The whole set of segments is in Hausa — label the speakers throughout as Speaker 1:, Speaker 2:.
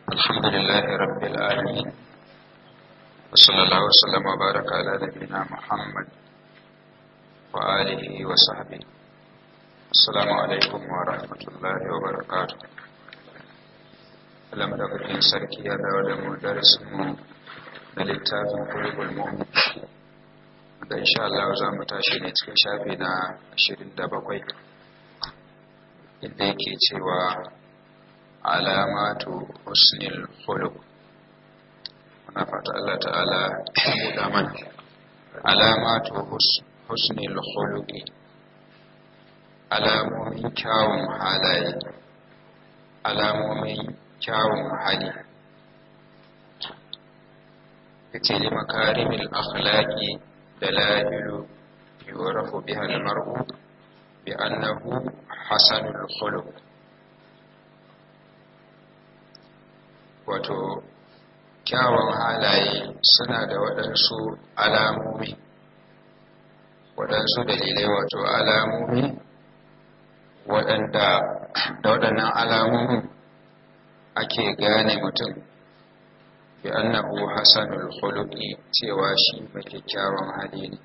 Speaker 1: الحمد لله رب العالمين وصلى الله وسلم وبارك على نبينا محمد وآله وصحبه السلام عليكم ورحمة الله وبركاته لم دقيقين سركي يا داود مدرس na littafin kulubul mu'min da insha Allah za mu tashi ne cikin shafi na 27 inda yake cewa alamatu husnil khuluq muna fata Allah ta'ala ya mana alamatu husnil khuluqi alamomin kyawun halaye alamomin kyawun hali yace li makarimil akhlaqi dalailu yurafu biha al-mar'u bi annahu hasanul khuluq wato kyawun halaye suna da waɗansu alamomi waɗansu dalilai wato alamomi waɗanda da waɗannan alamomin ake gane mutum bi annahu hasanul khuluqi cewa shi mai kyakkyawan hali ne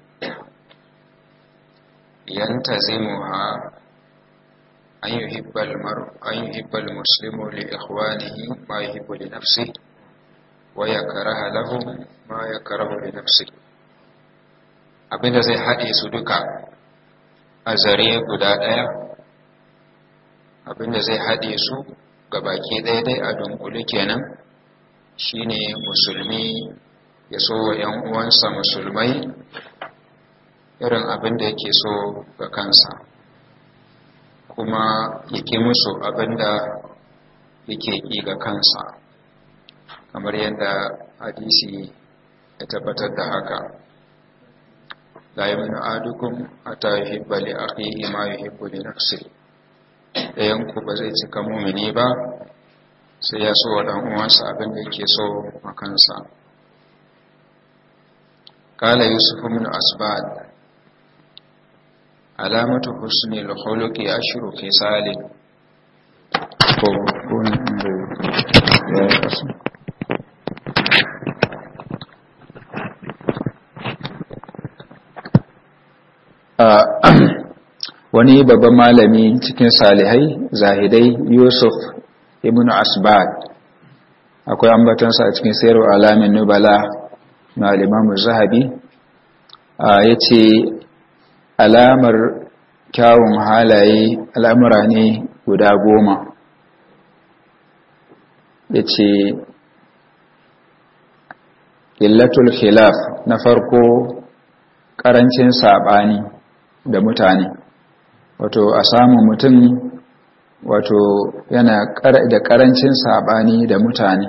Speaker 1: yantazimuha an yuhibba al-mar an yuhibba al-muslimu li ikhwanihi ma yuhibbu li nafsihi wa yakraha lahum ma yakrahu li nafsihi abinda zai hade su duka a zare guda daya abinda zai hade su gabaki daya dai a dunkule kenan shine musulmi ya so wa ‘yan uwansa musulmai irin abin da yake so ga kansa kuma ya ƙi musu abin da yake ƙi ga kansa kamar yadda hadisi ya tabbatar da haka la yi minu adukun hata yi hibba li akhihi ma yi hibbu li nafsi ɗayanku ba zai cika mumini ba sai ya so wa uwansa abin da yake so a kansa kala yusuf min asbad alamatu husni al-khuluqi ashru khisalin ko kun ya kasu wani babban malami cikin salihai zahidai yusuf ibn asbad akwai ambatansa a cikin sayarwa alamin nubala na alimamu zahabi ya ce alamar kyawun halaye al'amura ne guda goma ya ce illatul khilaf na farko ƙarancin saɓani da mutane wato a samun mutum wato yana da karancin sabani da mutane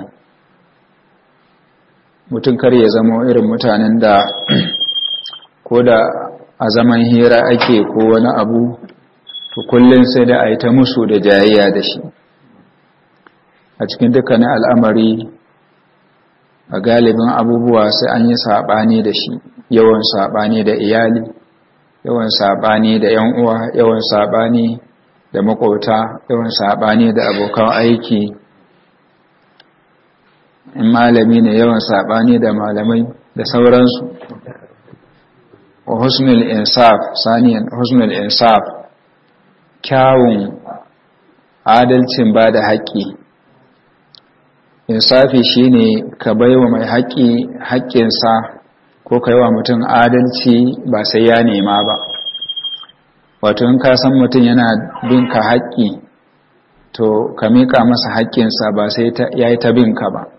Speaker 1: mutum kar ya zama irin mutanen da ko da a zaman hira ake ko wani abu to kullum sai da a yi ta musu da jayayya da shi a cikin dukkanin al'amari a galibin abubuwa sai an yi saɓani da shi yawan saɓani da iyali yawan saɓani da 'yan uwa yawan saɓani da makwauta yawan saɓani da abokan aiki in malami ne yawan saɓani da malamai da sauransu wa husnul insaf saniyan husnul insaf kyawun adalcin ba da haƙƙi insafi shine ka baiwa mai haƙƙi haƙƙinsa ko ka yi wa mutum adalci ba sai ya nema ba wato in ka san mutum yana bin ka haƙƙi to ka miƙa masa haƙƙinsa ba sai ya yi ta bin ka ba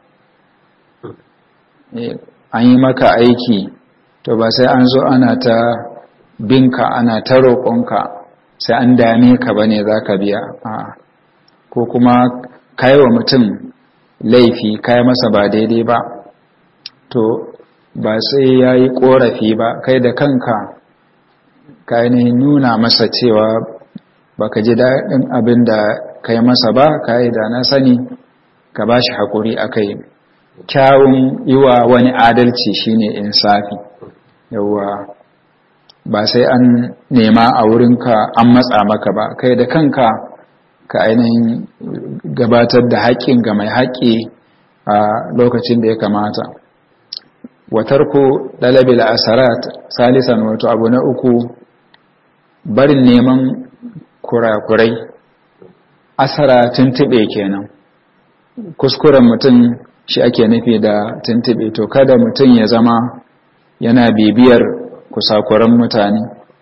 Speaker 1: an yi maka aiki to ba sai an zo ana ta binka ana ta roƙonka sai an dame ka ba ne za ka biya ko kuma kai wa mutum laifi kai masa ba daidai ba to ba sai ya yi ƙorafi ba kai da kanka ka ainihin nuna masa cewa baka ji daɗin abin da ka yi masa ba ka yi da na sani ka ba shi haƙuri a kai kyawun yi wa wani adalci shine insafi yauwa ba sai an nema a wurinka an matsa maka ba kai da kanka ka ainihin gabatar da haƙƙin ga mai haƙƙi a lokacin da ya kamata watarku dalabil asarat salisan wato abu na uku barin neman kurakurai asara tuntube kenan kuskuren mutum shi ake nufi da tuntube to kada mutum ya zama yana bibiyar kusakuran mutane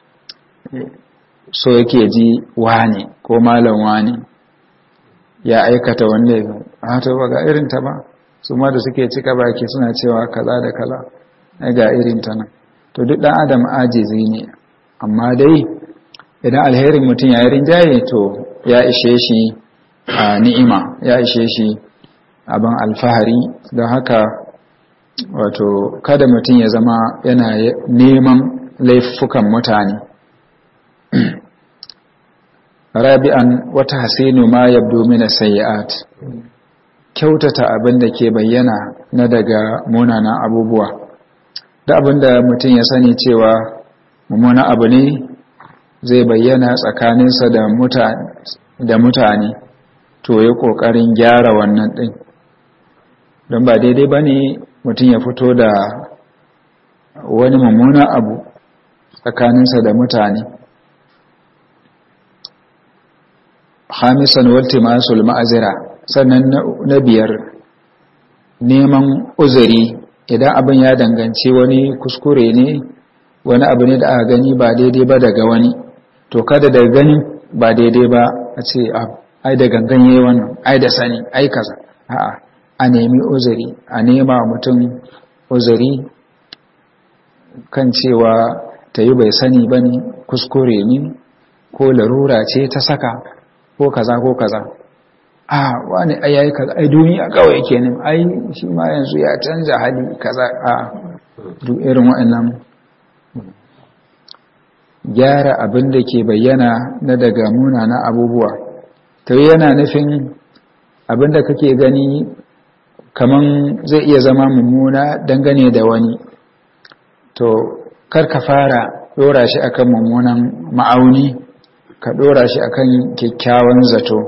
Speaker 1: so yake ji wane ko malam wane ya aikata wanda ya hata ba ga irin ta ba su ma da suke cika baki suna cewa kaza da kaza ai ga irin ta nan to duk dan adam ajizi ne amma dai idan alherin mutum ya yi rinjaye to ya ishe shi a ni'ima ya ishe shi abin alfahari don haka wato kada mutum ya zama yana neman laifukan mutane rabi'an wata hasinu ma yabdo mina sayi'at kyautata abin da ke bayyana na daga munanan abubuwa da abin da mutum ya sani cewa mummuna abu ne zai bayyana tsakaninsa da mutane to ya ƙoƙarin gyara wannan ɗin don ba daidai ba ne mutum ya fito da wani mummuna abu tsakaninsa da mutane hamisan waltimasul ma'azira sannan na biyar neman uzuri idan abin ya danganci wani kuskure ne wani abu ne da aka gani ba daidai ba daga wani to kada da gani ba daidai ba a ce ai da gangan yayi wannan ai da sani ai kaza a'a a nemi uzuri a nema mutum uzuri kan cewa ta yi bai sani ba ne kuskure ne ko larura ce ta saka ko kaza ko kaza a wani ai yayi kaza ai duniya kawai kenan ai shi ma yanzu ya canza hali kaza a duk irin waɗannan gyara abin da ke bayyana na daga munana abubuwa ta yana nufin abin da kake gani kaman zai iya zama mummuna dangane da wani to kar ka fara dora shi akan mummunan ma'auni ka dora shi akan kyakkyawan zato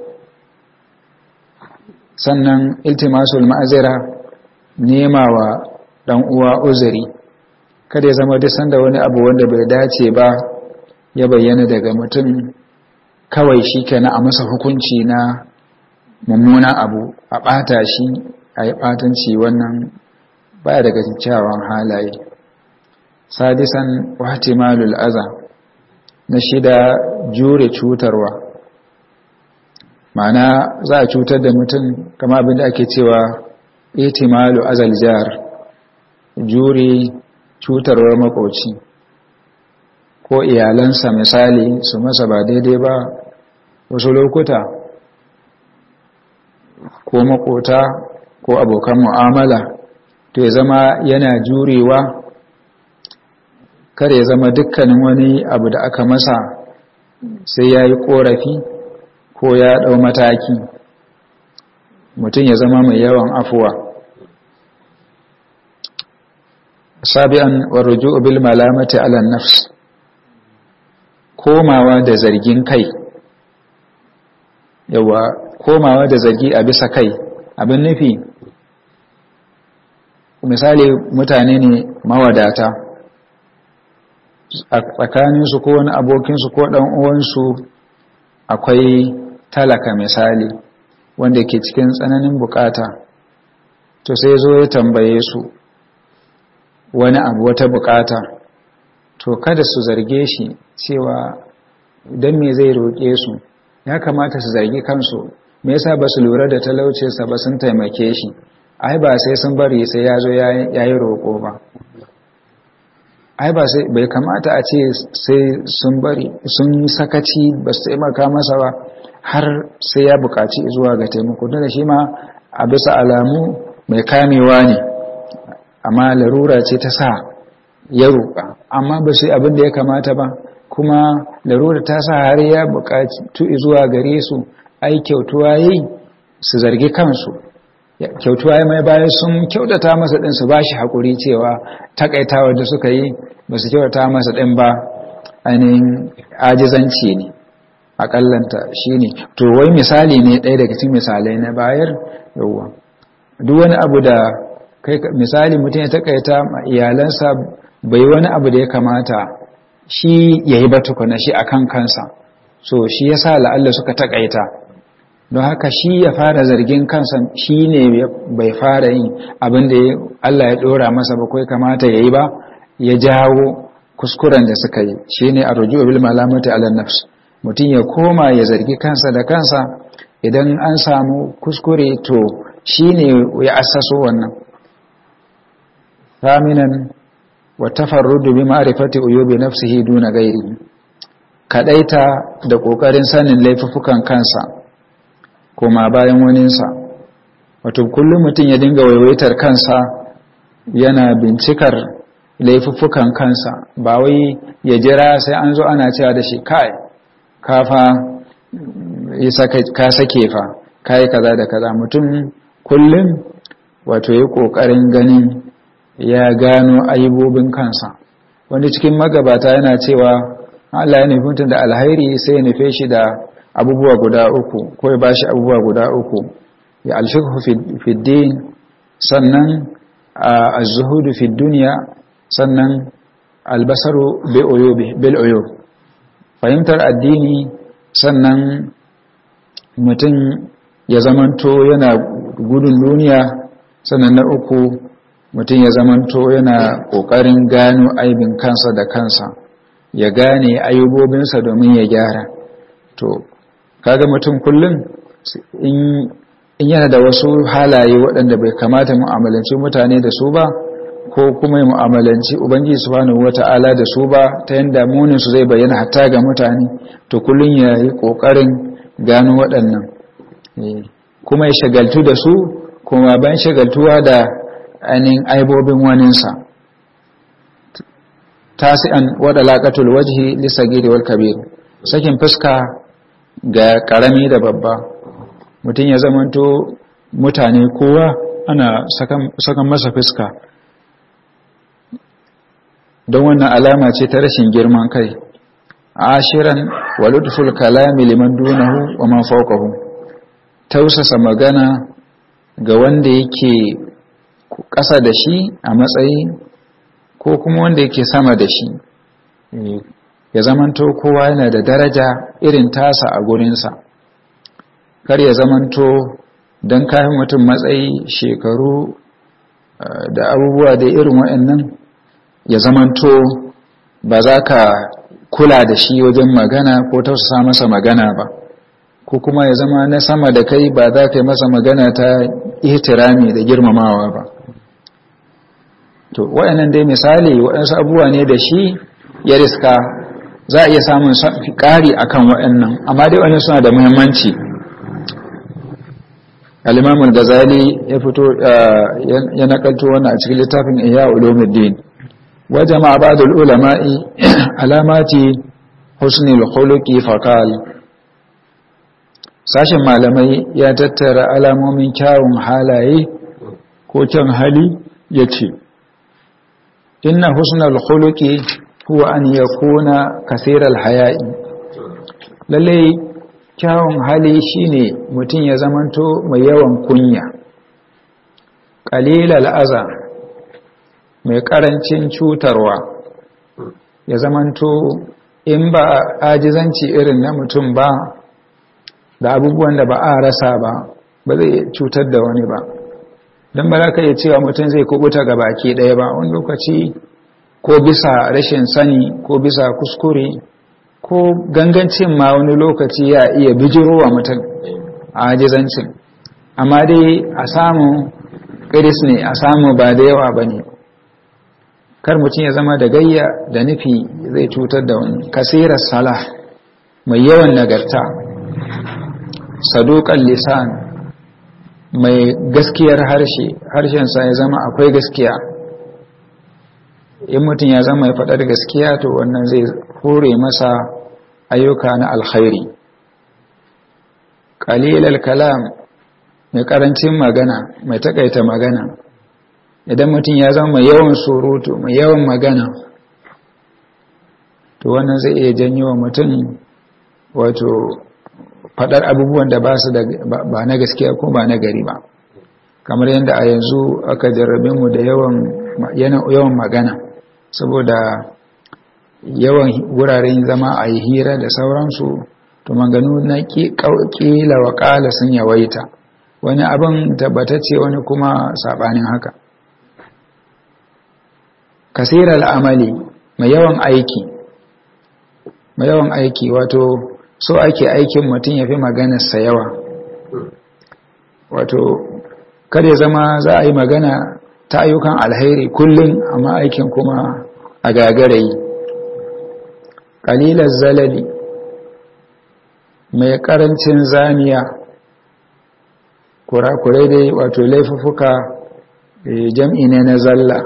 Speaker 1: sannan iltimasul ma'azira nema wa dan uwa uzuri kada ya zama duk sanda wani abu wanda bai dace ba ya bayyana daga mutum kawai shi kenan a masa hukunci na mummunan abu a ɓata shi a yi ɓatanci wannan baya daga kyakkyawan halaye sadisan wahtimalul aza na shida jure cutarwa ma'ana za a cutar da mutum kama abinda ake cewa itimalu azal jar jure cutarwar makoci ko iyalansa misali su masa ba daidai ba wasu lokuta ko makota ko abokan mu'amala to ya zama yana jurewa kar ya zama dukkanin wani abu da aka masa sai ya yi korafi ko ya ɗau mataki mutum ya zama mai yawan afuwa sabi'an warruju bil malamati ala nafs komawa da zargin kai yawa komawa da zargi a bisa kai abin nufi misali mutane ne mawadata a tsakaninsu ko wani abokinsu ko ɗan uwansu akwai talaka misali wanda ke cikin tsananin bukata to sai zo ya tambaye su wani abu wata bukata to kada su zarge shi cewa don me zai roƙe su ya kamata su zargi kansu me yasa ba su lura da talaucinsa ba sun taimake shi ai ba sai sun bari sai ya zo ya yi roƙo ba ai ba sai bai kamata a ce sai sun bari sun yi sakaci ba su taimaka masa ba har sai ya buƙaci zuwa ga taimako da shi ma a bisa alamu mai kamewa ne amma larura ce ta sa ya roƙa amma ba sai abin da ya kamata ba kuma larura ta sa har ya buƙaci zuwa gare su ai kyautuwa yi su zargi kansu kyautuwa ya mai bayan sun kyautata masa ɗin su ba shi haƙuri cewa takaitawa da suka yi ba su kyautata masa ɗin ba ainihin ajizanci ne aƙallanta shi ne to wai misali ne ɗaya daga cikin misalai na bayar yauwa duk wani abu da kai misali mutum ya takaita iyalansa bai wani abu da ya kamata shi ya yi batukuna shi akan kansa so shi ya sa la'alla suka takaita don haka shi ya fara zargin kansa shi ne bai fara yin abin da Allah ya dora masa ba kai kamata ya yi ba ya jawo kuskuren da suka yi shi ne a rujuwa bil malamati ala nafs mutum ya koma ya zargi kansa da kansa idan an samu kuskure to shi ne ya assaso wannan faminan wa tafarrudu bi ma'rifati uyubi nafsihi duna ghairi kadaita da kokarin sanin laifukan kansa koma bayan waninsa wato kullum mutum ya dinga waiwaitar kansa yana bincikar laifuffukan kansa ba wai ya jira sai an zo ana cewa da shi kai kafa ka sake fa kai kaza da kaza mutum kullum wato ya kokarin ganin ya gano aibobin kansa wani cikin magabata yana cewa Allah ya nufi mutum da alhairi sai ya nufe shi da abubuwa guda uku ko ya bashi abubuwa guda uku ya alshikhu fi din sannan az-zuhudu fi dunya sannan albasaru bil uyub fahimtar addini sannan mutum ya zamanto yana gudun duniya sannan na uku mutum ya zamanto yana ƙoƙarin gano aibin kansa da kansa ya gane ayubobinsa domin ya gyara to kaga mutum kullum in yana da wasu halaye waɗanda bai kamata mu'amalanci mutane da su ba ko kuma mu'amalanci ubangiji subhanahu wata'ala da su ba ta yanda munin su zai bayyana hatta ga mutane to kullun ya yi kokarin gano waɗannan kuma ya shagaltu da su kuma ban shagaltuwa da ainihin aibobin waninsa tasi'an wada laƙatul wajhi lisagiri wal kabir sakin fuska ga ƙarami da babba mutum ya zamanto mutane kowa ana sakan masa fuska don wannan alama ce ta rashin girman kai ashiran waludful kalami liman dunahu wa man fawqahu tausasa magana ga wanda yake ƙasa da shi a matsayi ko kuma wanda yake sama da shi ya zamanto kowa yana da daraja irin tasa a gurinsa kar ya zamanto don kayan mutum matsayi shekaru da abubuwa da irin waɗannan ya zamanto ba za ka kula da shi wajen magana ko tausasa masa magana ba ko kuma ya zama na sama da kai ba za ka yi masa magana ta ihtirami da girmamawa ba to waɗannan dai misali waɗansu abubuwa ne da shi ya riska za a iya samun ƙari akan waɗannan amma dai wani suna da muhimmanci al-imam al-ghazali ya fito ya nakalto wannan a cikin littafin ihya ulumuddin wa jama'a ba'd al-ulama'i alamati husni al-khuluqi faqal sashin malamai ya tattara alamomin kyawun halaye ko kyan hali yace inna husnal khuluqi huwa an yakuna kaseeral haya'i lalle kyawun hali shine mutum ya zamanto mai yawan kunya qalilal aza mai karancin cutarwa ya zamanto in ba ajizanci irin na mutum ba da abubuwan da ba a rasa ba ba zai cutar da wani ba don ba za ka iya cewa mutum zai kubuta ga baki ɗaya ba wani lokaci ko bisa rashin sani ko bisa kuskure ko gangancin ma wani lokaci ya iya bijirowa mutum a ajizancin amma dai a samu iris ne a samu ba da yawa ba ne kar mutum ya zama da gayya da nufi zai cutar da wani kasirar salah mai yawan nagarta saduƙan lisan mai gaskiyar harshe harshensa ya zama akwai gaskiya in mutum ya zama ya faɗar gaskiya to wannan zai hore masa ayyuka na alkhairi ƙalilal kalam mai ƙarancin magana mai taƙaita magana idan mutum ya zama mai yawan surutu mai yawan magana to wannan zai iya janyo wa mutum wato faɗar abubuwan da ba su da ba na gaskiya ko ba na gari ba kamar yadda a yanzu aka jarrabe mu da yawan magana saboda yawan wuraren zama a yi hira da sauransu to maganu na ƙila wa ƙala sun yawaita wani abin tabbatacce wani kuma saɓanin haka kasirar amali mai yawan aiki mai yawan aiki wato so ake aikin mutum ya fi maganarsa yawa wato kada zama za a yi magana ta ayyukan alheri kullum amma aikin kuma a gagarayi ƙalilar zalali mai ƙarancin zaniya kurakurai dai wato laifuka jam'i ne na zalla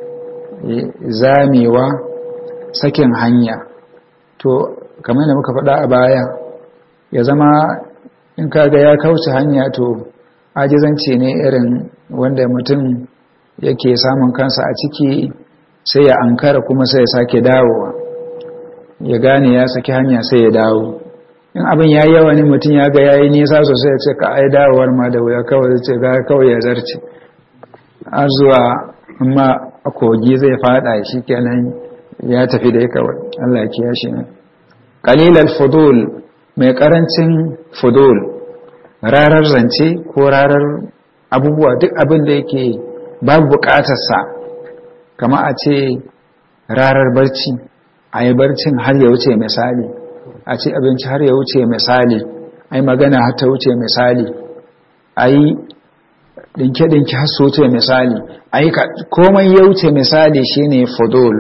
Speaker 1: zamewa sakin hanya to kamar da muka faɗa a baya ya zama in kaga ya kauce hanya to ajizanci ne irin wanda mutum yake samun kansa a ciki sai ya ankara kuma sai ya sake dawowa ya gane ya saki hanya sai ya dawo in abin ya yi yawa ne mutum ya ga ya yi nisa sosai ya ce ka ai dawowar ma da wuya kawai ce ga kawai ya zarce har zuwa amma a kogi zai fada shi kenan ya tafi da kawai Allah ya kiyashe ne qalilal fudul mai karancin fudul rarar zance ko rarar abubuwa duk abin da yake babu bukatarsa kama a ce rarar barci a yi barcin har ya wuce misali a ci abinci har ya wuce misali a yi magana har ta wuce misali a yi ɗinke-ɗinke har su wuce misali a yi komai ya wuce misali shine fudul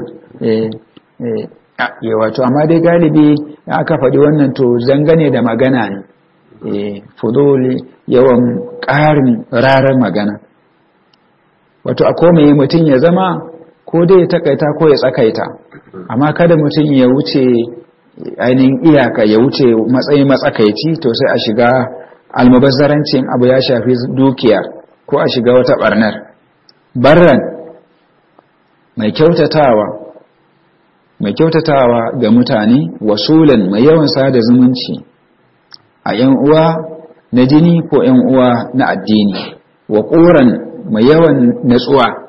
Speaker 1: ya wato amma dai galibi aka faɗi wannan to zangane da magana ne fuduli yawan ƙarin rarar magana wato a komai mutum ya zama ko dai ya takaita ko ya tsakaita amma kada mutum ya wuce ainihin iyaka ya wuce matsayin matsakaici to sai a shiga almubazzarancin abu ya shafi dukiya ko a shiga wata barnar barran mai kyautatawa mai kyautatawa ga mutane wasulan mai yawan sada zumunci a ‘yan uwa na jini ko ‘yan uwa na addini wa ƙoran mai yawan natsuwa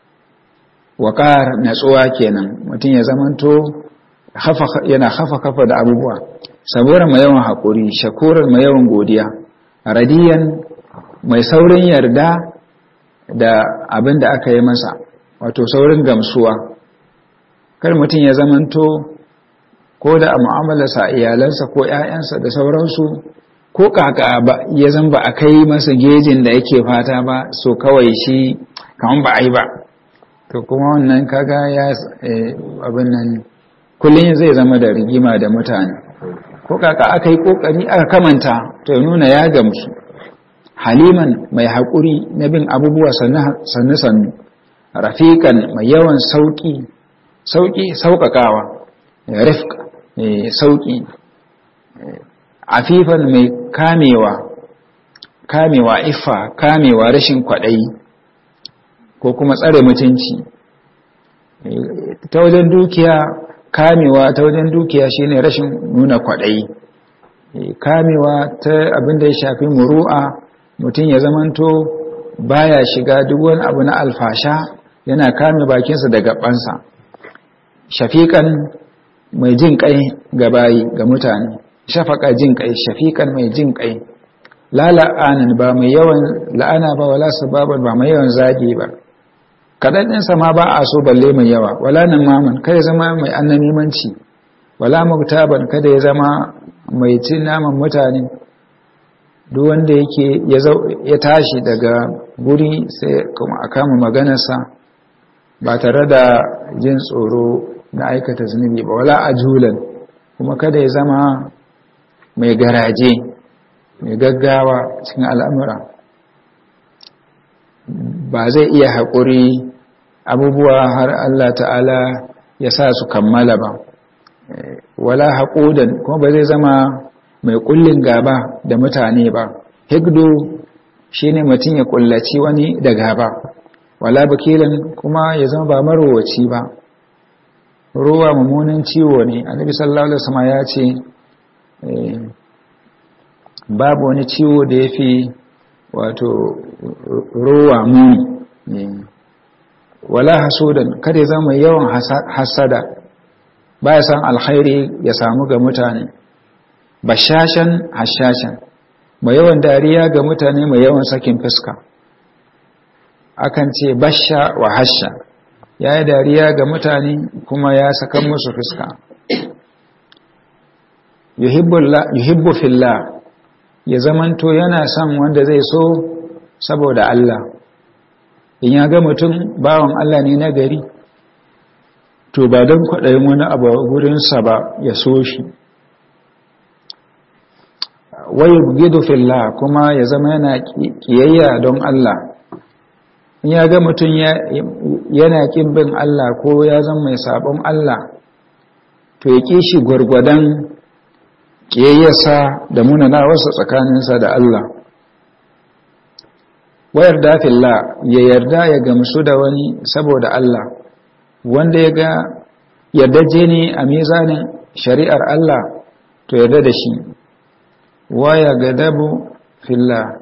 Speaker 1: wa ƙar natsuwa kenan mutum ya zamanto yana hafa kafa da abubuwa saboda mai yawan haƙuri shakurar mai yawan godiya radiyan mai saurin yarda da abin da aka yi masa wato saurin gamsuwa kar mutum ya zamanto ko da a mu'amalarsa iyalansa ko 'ya'yansa da sauransu ko kaka ba ya zan ba a kai masa gejin da yake fata ba so kawai shi kamar ba a yi ba to kuma wannan kaga ya abin nan kullum zai zama da rigima da mutane ko kaka aka yi kokari aka kamanta to nuna ya gamsu haliman mai haƙuri na bin abubuwa sannu-sannu rafiƙan mai yawan sauƙi sauƙi sauƙaƙawa rifka sauƙi afifan mai kamewa kamewa ifa kamewa rashin kwaɗayi ko kuma tsare mutunci ta wajen dukiya kamewa ta wajen dukiya shine rashin nuna kwaɗayi kamewa ta abin da ya shafi muru'a mutum ya zamanto baya shiga duk wani abu na alfasha yana kame bakinsa da gabansa shafiƙan mai jin ƙai ga bayi ga mutane shafaka jin ƙai shafiƙan mai jin ƙai la la'anin ba mai yawan la'ana ba wala sababan ba mai yawan zagi ba kaɗan ɗinsa ma ba a so balle mai yawa wala nan maman kada ya zama mai annamimanci wala muktaban kada ya zama mai cin naman mutane duk wanda yake ya tashi daga guri sai kuma a kama maganarsa ba tare da jin tsoro na aikata zunubi ba wala ajulan kuma kada ya zama mai garaje mai gaggawa cikin al'amura ba zai iya haƙuri abubuwa har Allah ta'ala ya sa su kammala ba wala haƙudan kuma ba zai zama mai ƙullin gaba da mutane ba higdo shi ne mutum ya ƙullaci wani da gaba wala bakilan kuma ya zama ba marowaci ba ruwa mummunan ciwo ne annabi sallallahu alaihi wasallam ya ce babu wani ciwo da yafi wato rowa muni wala hasudan kada ya zama yawan hasada baya san alkhairi ya samu ga mutane bashashan hashashan mai yawan dariya ga mutane mai yawan sakin fuska akan ce basha wa hasha ya yi dariya ga mutane kuma ya saka musu fuska yuhibbu fillah ya zamanto yana son wanda zai so saboda Allah in ya ga mutum bawan Allah ne na gari to ba don kwaɗayin wani abu gurinsa ba ya so shi waye gido fillah kuma ya zama yana ƙiyayya don Allah in ya ga mutum yana ƙin bin Allah ko ya zama mai sabon Allah to ya ƙi shi gwargwadon ƙiyayyarsa da munana wasu tsakaninsa da Allah wayar dafilla ya yarda ya gamsu da wani saboda Allah wanda ya ga yardaje ne a mizanin shari'ar Allah to yarda da shi waya gadabu filla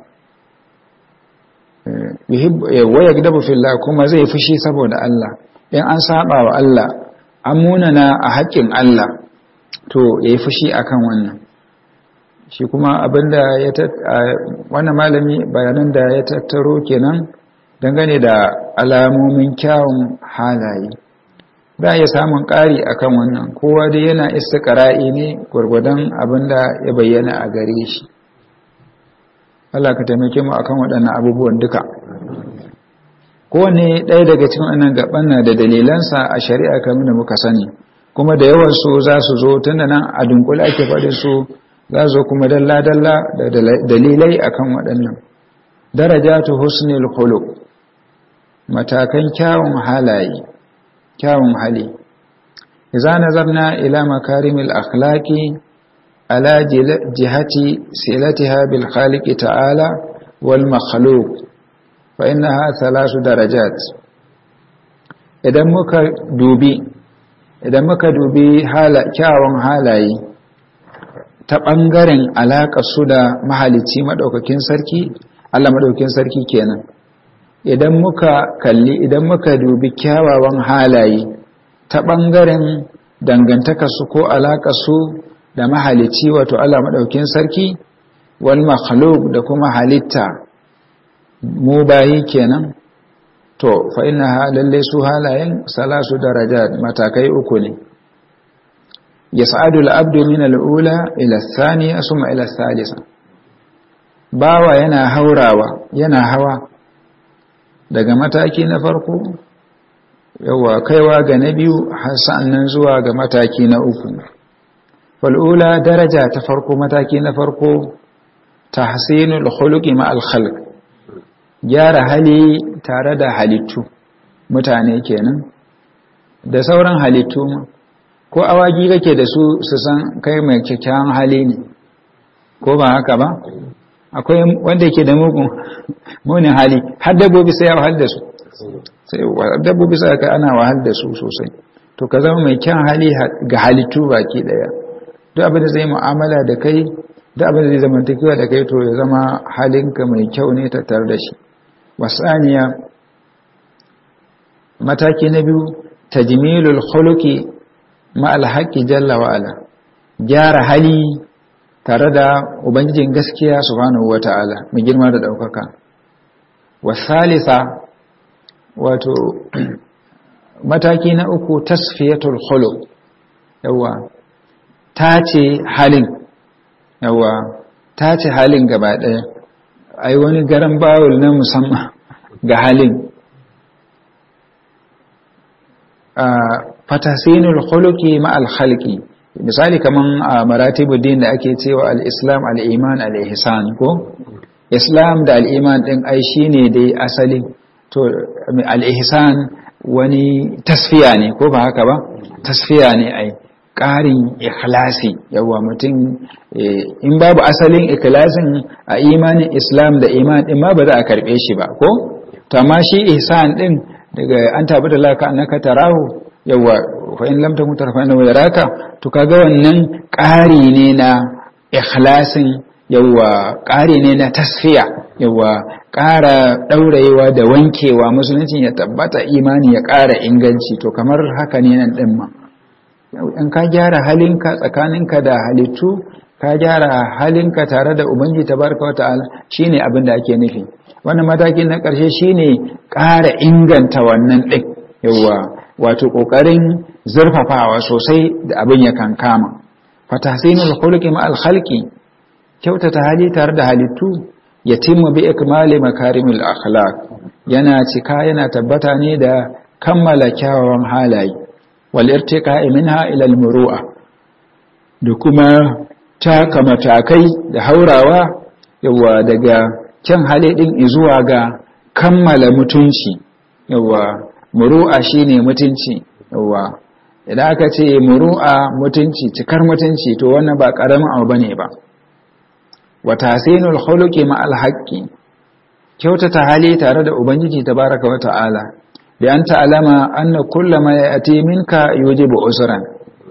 Speaker 1: waya gadabu filla kuma zai fushi saboda Allah in an saba wa Allah an munana a haƙƙin Allah to ya yi fushi akan wannan shi kuma abinda ya wannan malami bayanan da ya tattaro kenan dangane da alamomin kyawun halaye za ya samun ƙari akan wannan kowa dai yana istiqra'i ne gwargwadon abinda ya bayyana a gare shi Allah ka taimake mu akan waɗannan abubuwan duka kowane ɗaya daga cikin wannan gaban na da dalilansa a shari'a kamar da muka sani kuma da yawan su za su zo tunda nan a dunkule ake faɗin su za zo kuma dalla-dalla da dalilai akan waɗannan darajatu husnul khuluq matakan kyawun halaye kyawun hali idza nazarna ila makarimil akhlaqi ala jihati silatiha bil khaliq ta'ala wal makhluq fa innaha thalath darajat idan muka dubi idan muka dubi hala kyawun halaye ta ɓangaren alaƙa su da mahalicci maɗaukakin sarki Allah maɗaukakin sarki kenan idan muka kalli idan muka dubi kyawawan halaye ta ɓangaren dangantaka su ko alaƙa su da mahalicci wato Allah maɗaukakin sarki wal makhluk da kuma halitta mu bayi kenan to fa inna lalle su halayen salasu darajat matakai uku ne yas'adu al-abdu min al-ula ila ath-thaniya thumma ila ath-thalitha bawa yana haurawa yana hawa daga mataki na farko yawa kaiwa ga na biyu har sa'annan zuwa ga mataki na uku fal ula daraja ta farko mataki na farko tahsinul khuluqi ma al-khalq gyara hali tare da halittu mutane kenan da sauran halittu ko awaki kake da su su san kai mai kyakkyawan hali ne ko ba haka ba akwai wanda yake da mugun munin hali har dabbobi sai ya wahal da su sai dabbobi sai ka ana wahal da su sosai to ka zama mai kyan hali ga halittu baki daya duk abin da zai mu'amala da kai duk abin da zai zamantakewa da kai to ya zama halinka mai kyau ne tattare da shi wasaniya mataki na biyu tajmilul khuluqi ma alhaqi jalla wa ala gyara hali tare da ubangijin gaskiya subhanahu wata'ala mai girma da daukaka wasalisa wato mataki na uku tasfiyatul khuluq yawa tace halin yawa tace halin gaba daya ai wani garan bawul na musamman ga halin fatasinul khuluqi ma al khalqi misali kaman a maratibuddin da ake cewa al-islam al-iman al-ihsan ko islam da al-iman din ai shine dai asali to al-ihsan wani tasfiya ne ko ba haka ba tasfiya ne ai ƙarin ikhlasi yawa mutum in babu asalin ikhlasin a imanin islam da iman din ma ba za a karbe shi ba ko to amma shi ihsan din daga an tabi da laka annaka tarahu yawa fa in lam takun tarafa innahu yaraka to kaga wannan ƙari ne na ikhlasin yawa ƙari ne na tasfiya yawa ƙara ɗaurayewa da wankewa musulunci ya tabbata imani ya ƙara inganci to kamar haka ne nan ɗin ma in ka gyara halinka tsakaninka da halittu ka gyara halinka tare da ubangi tabaraka wa ta'ala shine abin da ake nufi wannan matakin na ƙarshe shine ƙara inganta wannan ɗin yawa wato ƙoƙarin zurfafawa sosai da abin ya kankama fatahsinul khuluqi ma al khalqi kyautata hali tare da halittu yatimmu bi ikmali makarimil akhlaq yana cika yana tabbata ne da kammala kyawawan halaye wal irtiqa'i minha ila al muru'a da kuma taka matakai da haurawa yawa daga kyan hali din zuwa ga kammala mutunci yawa muru'a shine mutunci yawa idan aka ce muru'a mutunci cikar mutunci to wannan ba karamin abu bane ba wa tasinul khuluqi ma al haqqi kyautata hali tare da ubangiji tabaraka wa ta'ala bi an ta'lama anna kullama ya'ti minka yujibu usran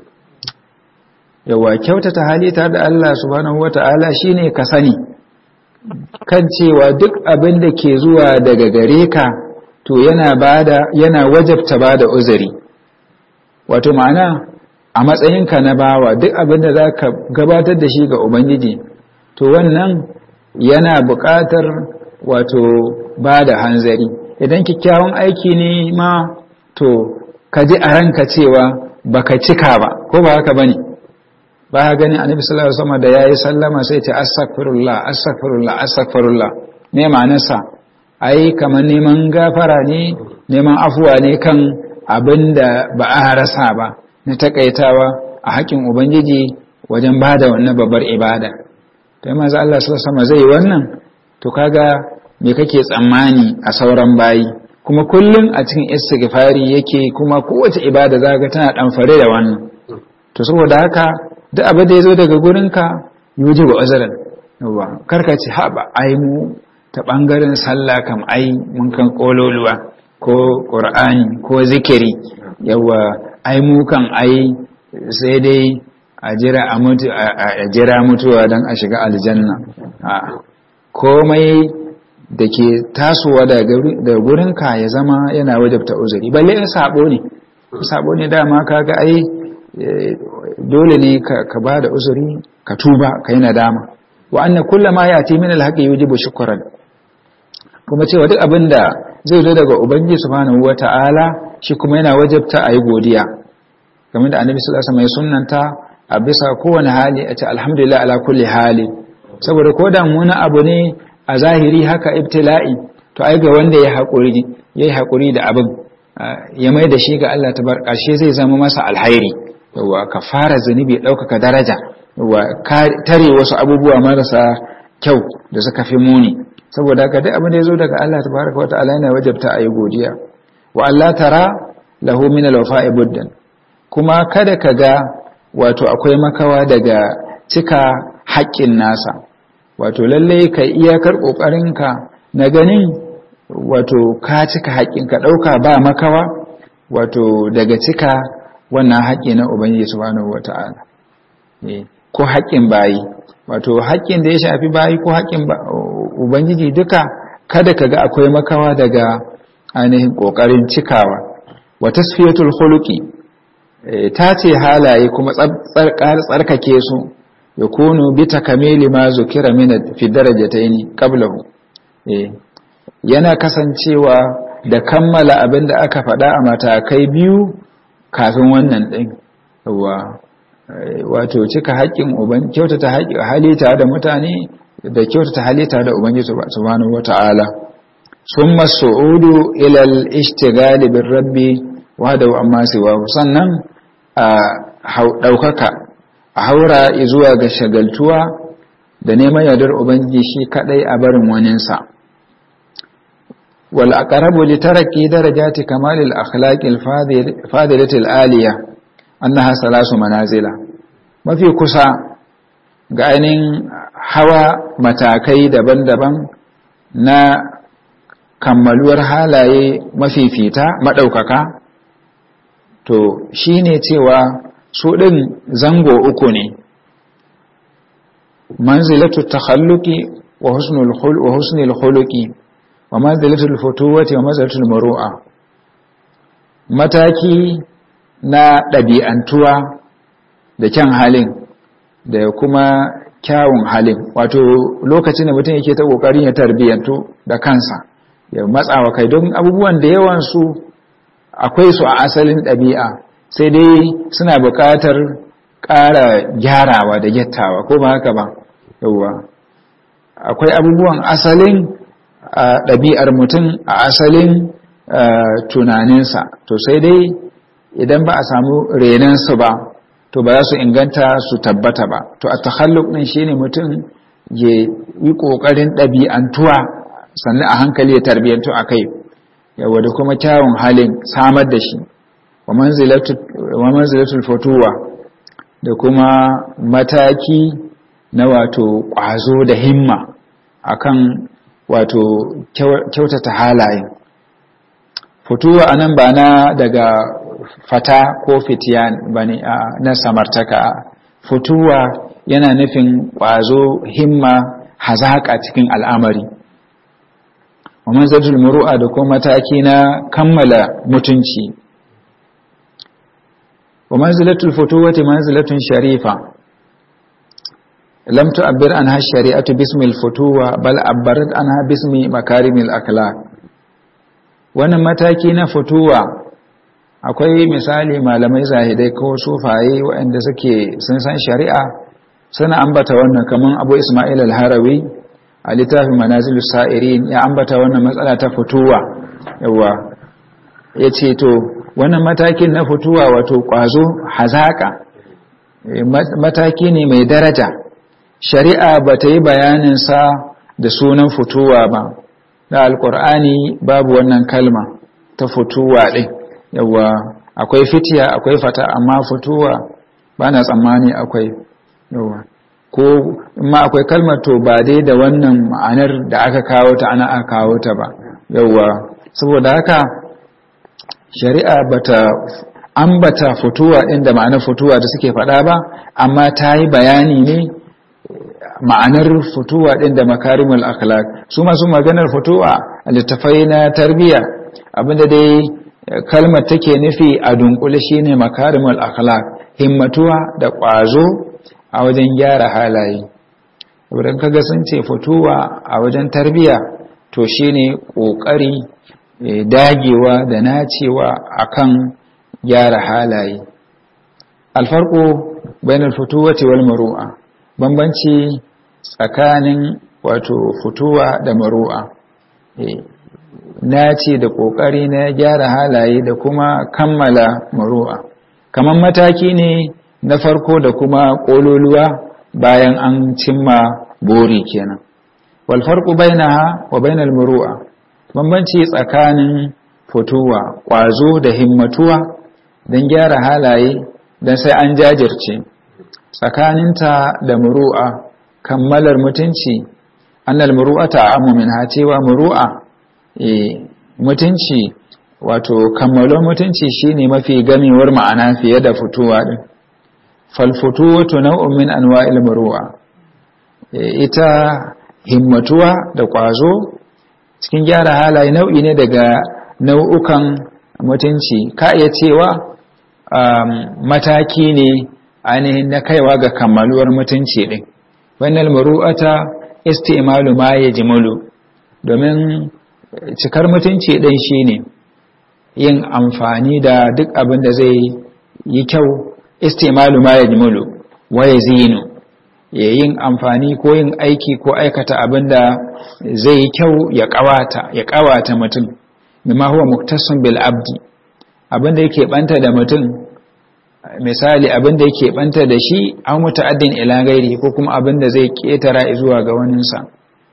Speaker 1: yawa kyautata hali tare da Allah subhanahu wa ta'ala shine ka sani kan cewa duk abin da ke zuwa daga gare ka to yana bada yana wajabta bada uzuri wato ma'ana a matsayinka na bawa duk abin da zaka gabatar da shi ga ubangiji to wannan yana buƙatar wato bada hanzari idan kyakkyawan aiki ne ma to ka ji a ranka cewa baka cika ba ko ba haka bane ba ka gani annabi sallallahu alaihi wasallam da yayi sallama sai ce astaghfirullah astaghfirullah astaghfirullah me ma'anarsa ai kamar neman gafara ne neman afuwa ne kan abin da ba a rasa ba na takaitawa a haƙin ubangiji wajen ba da wannan babbar ibada to maza Allah sama zai wannan to kaga me kake tsammani a sauran bayi kuma kullum a cikin istighfari yake kuma kowace ibada zaka tana dan fare da wannan to saboda haka duk abin da yazo daga gurinka yuji wa azran yawa karka ci haba ai mu ta ɓangaren sallah kam ai mun kan ƙololuwa ko ƙur'ani ko zikiri yawa ai mu kan ai sai dai a jira a mutu a jira mutuwa don a shiga aljanna komai da ke tasowa daga gurinka ya zama yana wajabta uzuri balle in sabo ne sabo ne dama kaga ai dole ne ka ba da uzuri ka tuba ka yi nadama wa anna kullama yati min alhaqi yujibu shukran kuma cewa duk abin da zai zo daga ubangiji subhanahu wata'ala shi kuma yana wajabta a yi godiya game da annabi sallallahu alaihi wasallam ya sunnanta a bisa kowane hali a ce alhamdulillah ala kulli hali saboda ko da muna abu ne a zahiri haka ibtila'i to ai ga wanda ya haƙuri yayi haƙuri da abin ya mai da shi ga Allah tabar ƙarshe zai zama masa alhairi yawa ka fara zunubi ɗaukaka daraja yawa tare wasu abubuwa marasa kyau da suka fi muni saboda haka duk abin da ya zo daga Allah tabaraka wata'ala yana wajabta a yi godiya wa Allah tara lahu min al-wafa'i buddan kuma kada ka ga wato akwai makawa daga cika haƙƙin nasa wato lalle ka iyakar ƙoƙarinka na ganin wato ka cika haƙƙin ka ɗauka ba makawa wato daga cika wannan haƙƙi na ubangiji subhanahu wata'ala ko haƙƙin bayi wato haƙƙin da ya shafi bayi ko haƙƙin ubangiji duka kada ka ga akwai makawa daga ainihin ƙoƙarin cikawa wa tasfiyatul khuluqi ta ce halaye kuma tsarkake su ya kunu bi takamili ma zukira min fi darajatayn qablahu yana kasancewa da kammala abin da aka faɗa a matakai biyu kafin wannan ɗin wato cika haƙƙin uban kyautata halitta da mutane da kyautata halitta da ubangiji subhanahu wata'ala summa su'udu ila al-ishtighal bir rabbi wahdahu amma siwa sannan a daukaka a haura zuwa ga shagaltuwa da neman yardar ubangiji shi kadai a barin waninsa wal aqrabu li taraki darajati kamal al akhlaq al fadilati al aliya annaha salasu manazila mafi kusa ga ainihin hawa matakai daban-daban na kammaluwar halaye mafifita maɗaukaka to shi ne cewa su ɗin zango uku ne manzilatu takhalluqi wa husnul khul wa husnul khuluqi wa manzilatul futuwati wa manzilatul muru'a mataki na ɗabi'antuwa da kyan halin da kuma kyawun halin wato lokacin da mutum yake ta ƙoƙarin ya tarbiyyantu da kansa ya matsawa kai don abubuwan da yawansu akwai su a asalin ɗabi'a sai dai suna buƙatar ƙara gyarawa da gyattawa ko ba haka ba yauwa akwai abubuwan asalin ɗabi'ar mutum a asalin tunaninsa to sai dai idan ba a samu renansu ba to ba za su inganta su tabbata ba to a takhalluk ɗin shine mutum ya yi ƙoƙarin ɗabi'antuwa sannan a hankali ya tarbiyyantu a kai yawa da kuma kyawun halin samar da shi wa manzilatul fatuwa da kuma mataki na wato ƙwazo da himma akan wato kyautata halaye fituwa anan ba na daga fata ko fitiyan ba ne na samartaka fituwa yana nufin ƙwazo himma hazaƙa cikin al'amari wa manzatul muru'a da kuma mataki na kammala mutunci wa manzilatul futuwati manzilatun sharifa lam tu'abbir anha shari'atu bismil futuwa bal abbarat anha bismi makarimil akhlaq wannan mataki na futuwa akwai misali malamai zahidai ko sufaye waɗanda suke sun san shari'a suna ambata wannan kaman Abu Ismail al-Harawi a littafin Manazilus Sa'irin ya ambata wannan matsala ta futuwa yawa yace to wannan matakin na futuwa wato kwazo hazaka mataki ne mai daraja shari'a ba ta yi bayaninsa da sunan fituwa ba da alkur'ani babu wannan kalma ta fituwa ɗin yawa akwai fitiya akwai fata amma fituwa ba na tsammani akwai yawa ko ma akwai kalmar to ba dai da wannan ma'anar da aka kawo ta ana aka kawo ta ba yawa saboda haka shari'a bata ambata fituwa ɗin da ma'anar fituwa da suke faɗa ba amma ta yi bayani ne ma'anar fituwa ɗin da makarimul akhlaq su masu maganar fituwa a littafai na tarbiyya abinda dai kalmar take nufi a dunkule shine makarimul akhlaq himmatuwa da ƙwazo a wajen gyara halaye wurin kaga sun ce fituwa a wajen tarbiyya to shine ƙoƙari dagewa da nacewa akan gyara halaye alfarko bainal fituwati wal muru'a bambanci tsakanin wato fituwa da maru'a na ce da ƙoƙari na gyara halaye da kuma kammala maru'a kamar mataki ne na farko da kuma ƙololuwa bayan an cimma bori kenan wal farqu bainaha wa bainal muru'a bambanci tsakanin fituwa ƙwazo da himmatuwa don gyara halaye don sai an jajirce tsakaninta da muru'a kammalar mutunci annal muru'ata amu min ha cewa muru'a e mutunci wato kammalon mutunci shine mafi gamewar ma'ana fiye da fituwa din fal futuwatu naw'un min anwa'il muru'a e, ita himmatuwa da kwazo cikin gyara halaye nau'i ne daga nau'ukan mutunci ka iya cewa um, mataki ne ainihin na kaiwa ga kammaluwar mutunci ɗin wannan muru'ata istimalu ma ya jimalu domin cikar mutunci ɗin shine yin amfani da duk abin da zai yi kyau istimalu ma ya jimalu waye zinu ya yin amfani ko yin aiki ko aikata abin da zai yi kyau ya ƙawata ya ƙawata mutum bima huwa muktasun bil abdi abin da yake banta da mutum misali abin da yake banta da shi an muta'addin ila gairi ko kuma abin da zai ketara zuwa ga waninsa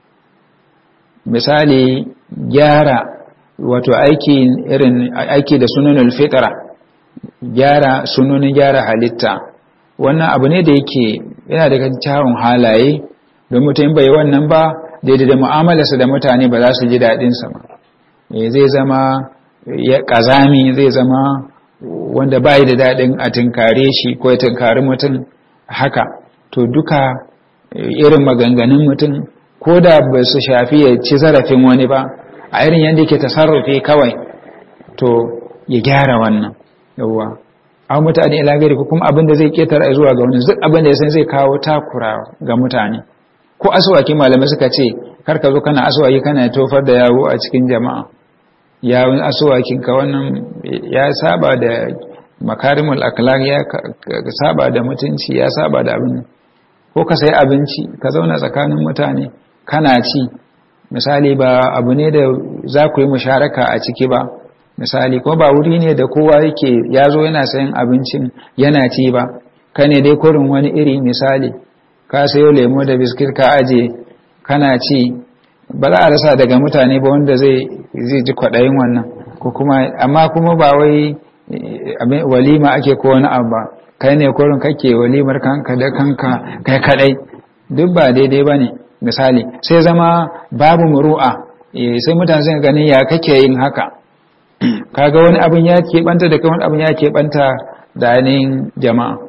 Speaker 1: misali gyara wato aiki irin aiki da sunanul fitra gyara sunonin gyara halitta wannan abu ne da yake yana daga kyawun halaye don mutum bai wannan ba daidai da mu'amalarsa da mutane ba za su ji daɗinsa ba zai zama ya ƙazami zai zama wanda bai da daɗin a tunkare shi ko ya tunkari mutum haka to duka irin maganganun mutum ko da ba su shafi ya ci zarafin wani ba a irin yadda yake tasarrufi kawai to ya gyara wannan yawwa an mutane ila gari ko kuma abin da zai ketara zuwa ga wani duk abin da ya san zai kawo takura ga mutane ko aswaki malamai suka ce kar ka zo kana aswaki kana tofar da yawo a cikin jama'a yawon aswakin ka wannan ya saba da makarimul akhlaq ya saba da mutunci ya saba da abin ko ka sai abinci ka zauna tsakanin mutane kana ci misali ba abu ne da za ku yi musharaka a ciki ba misali ko ba wuri ne da kowa yake ya zo yana sayan abincin yana ci ba ka ne dai kurin wani iri misali ka sayo lemo da biskit ka aje kana ci ba za a rasa daga mutane ba wanda zai ji kwaɗayin wannan ko kuma amma kuma ba wai walima ake ko wani abu ba kai ne kurin kake walimar kanka da kanka kai kadai duk ba daidai ba ne misali sai zama babu muru'a sai mutane sun gani ya kake yin haka kaga wani abin ya keɓanta da wani abin ya keɓanta da ainihin jama'a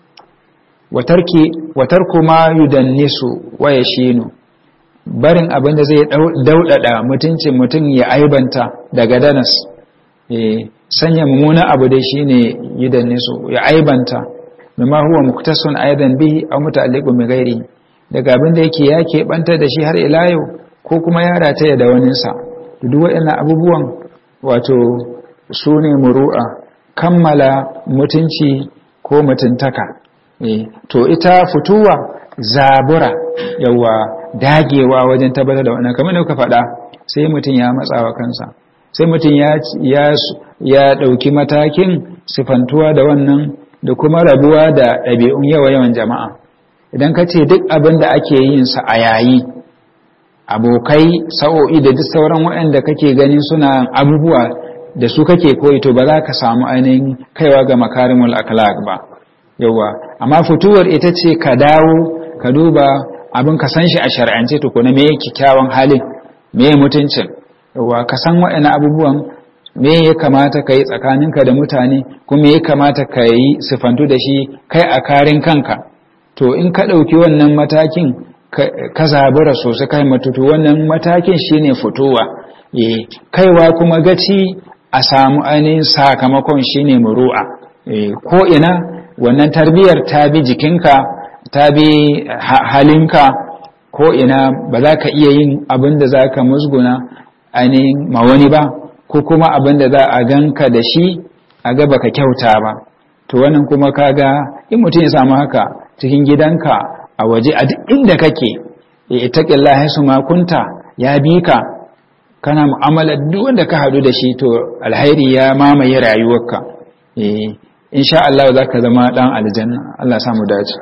Speaker 1: watar kuma yudannisu waya shinu barin abin da zai daudada mutuncin mutum ya aibanta daga danas sanya mummunan abu dai shine yudannisu ya aibanta mimma huwa muktasun aidan bihi aw muta'alliqun bi ghairi daga abin da yake ya keɓanta da shi har ila yau ko kuma ya rataya da waninsa duk waɗannan abubuwan wato su ne muru'a kammala mutunci ko mutuntaka to ita fituwa zabura yawa dagewa wajen tabbatar da wannan kamar da kuka faɗa sai mutum ya matsawa kansa sai mutum ya ya ɗauki matakin sifantuwa da wannan da kuma rabuwa da ɗabi'un yawa yawan jama'a idan ka ce duk abin da ake yin sa a yayi abokai sa'o'i da duk sauran waɗanda kake ganin suna abubuwa da su kake koyi to ba za ka samu ainihin kaiwa ga makarimul akhlaq ba yawa amma fituwar ita ce ka dawo ka duba abin ka san shi a shar'ance to kuma me yake kyawun halin me mutuncin yawa ka san waɗannan abubuwan me ya kamata ka yi tsakaninka da mutane kuma me ya kamata ka yi sifantu da shi kai a karin kanka to in ka ɗauki wannan matakin ka zabura sosai kai matutu wannan matakin shine fitowa kaiwa kuma gaci a samu ainihin sakamakon shine muru'a ko ina wannan tarbiyar ta bi jikinka ta bi halinka ko ina ba za ka iya yin abin da za ka musguna ainihin ma wani ba ko kuma abin da za a ganka da shi a ga baka kyauta ba to wannan kuma kaga in mutum ya samu haka cikin gidanka a waje a duk inda kake itaqillahi su makunta ya bi ka kana mu'amala duk wanda ka hadu da shi to alhairi ya mamaye rayuwarka eh insha Allah zaka zama dan aljanna Allah ya samu dace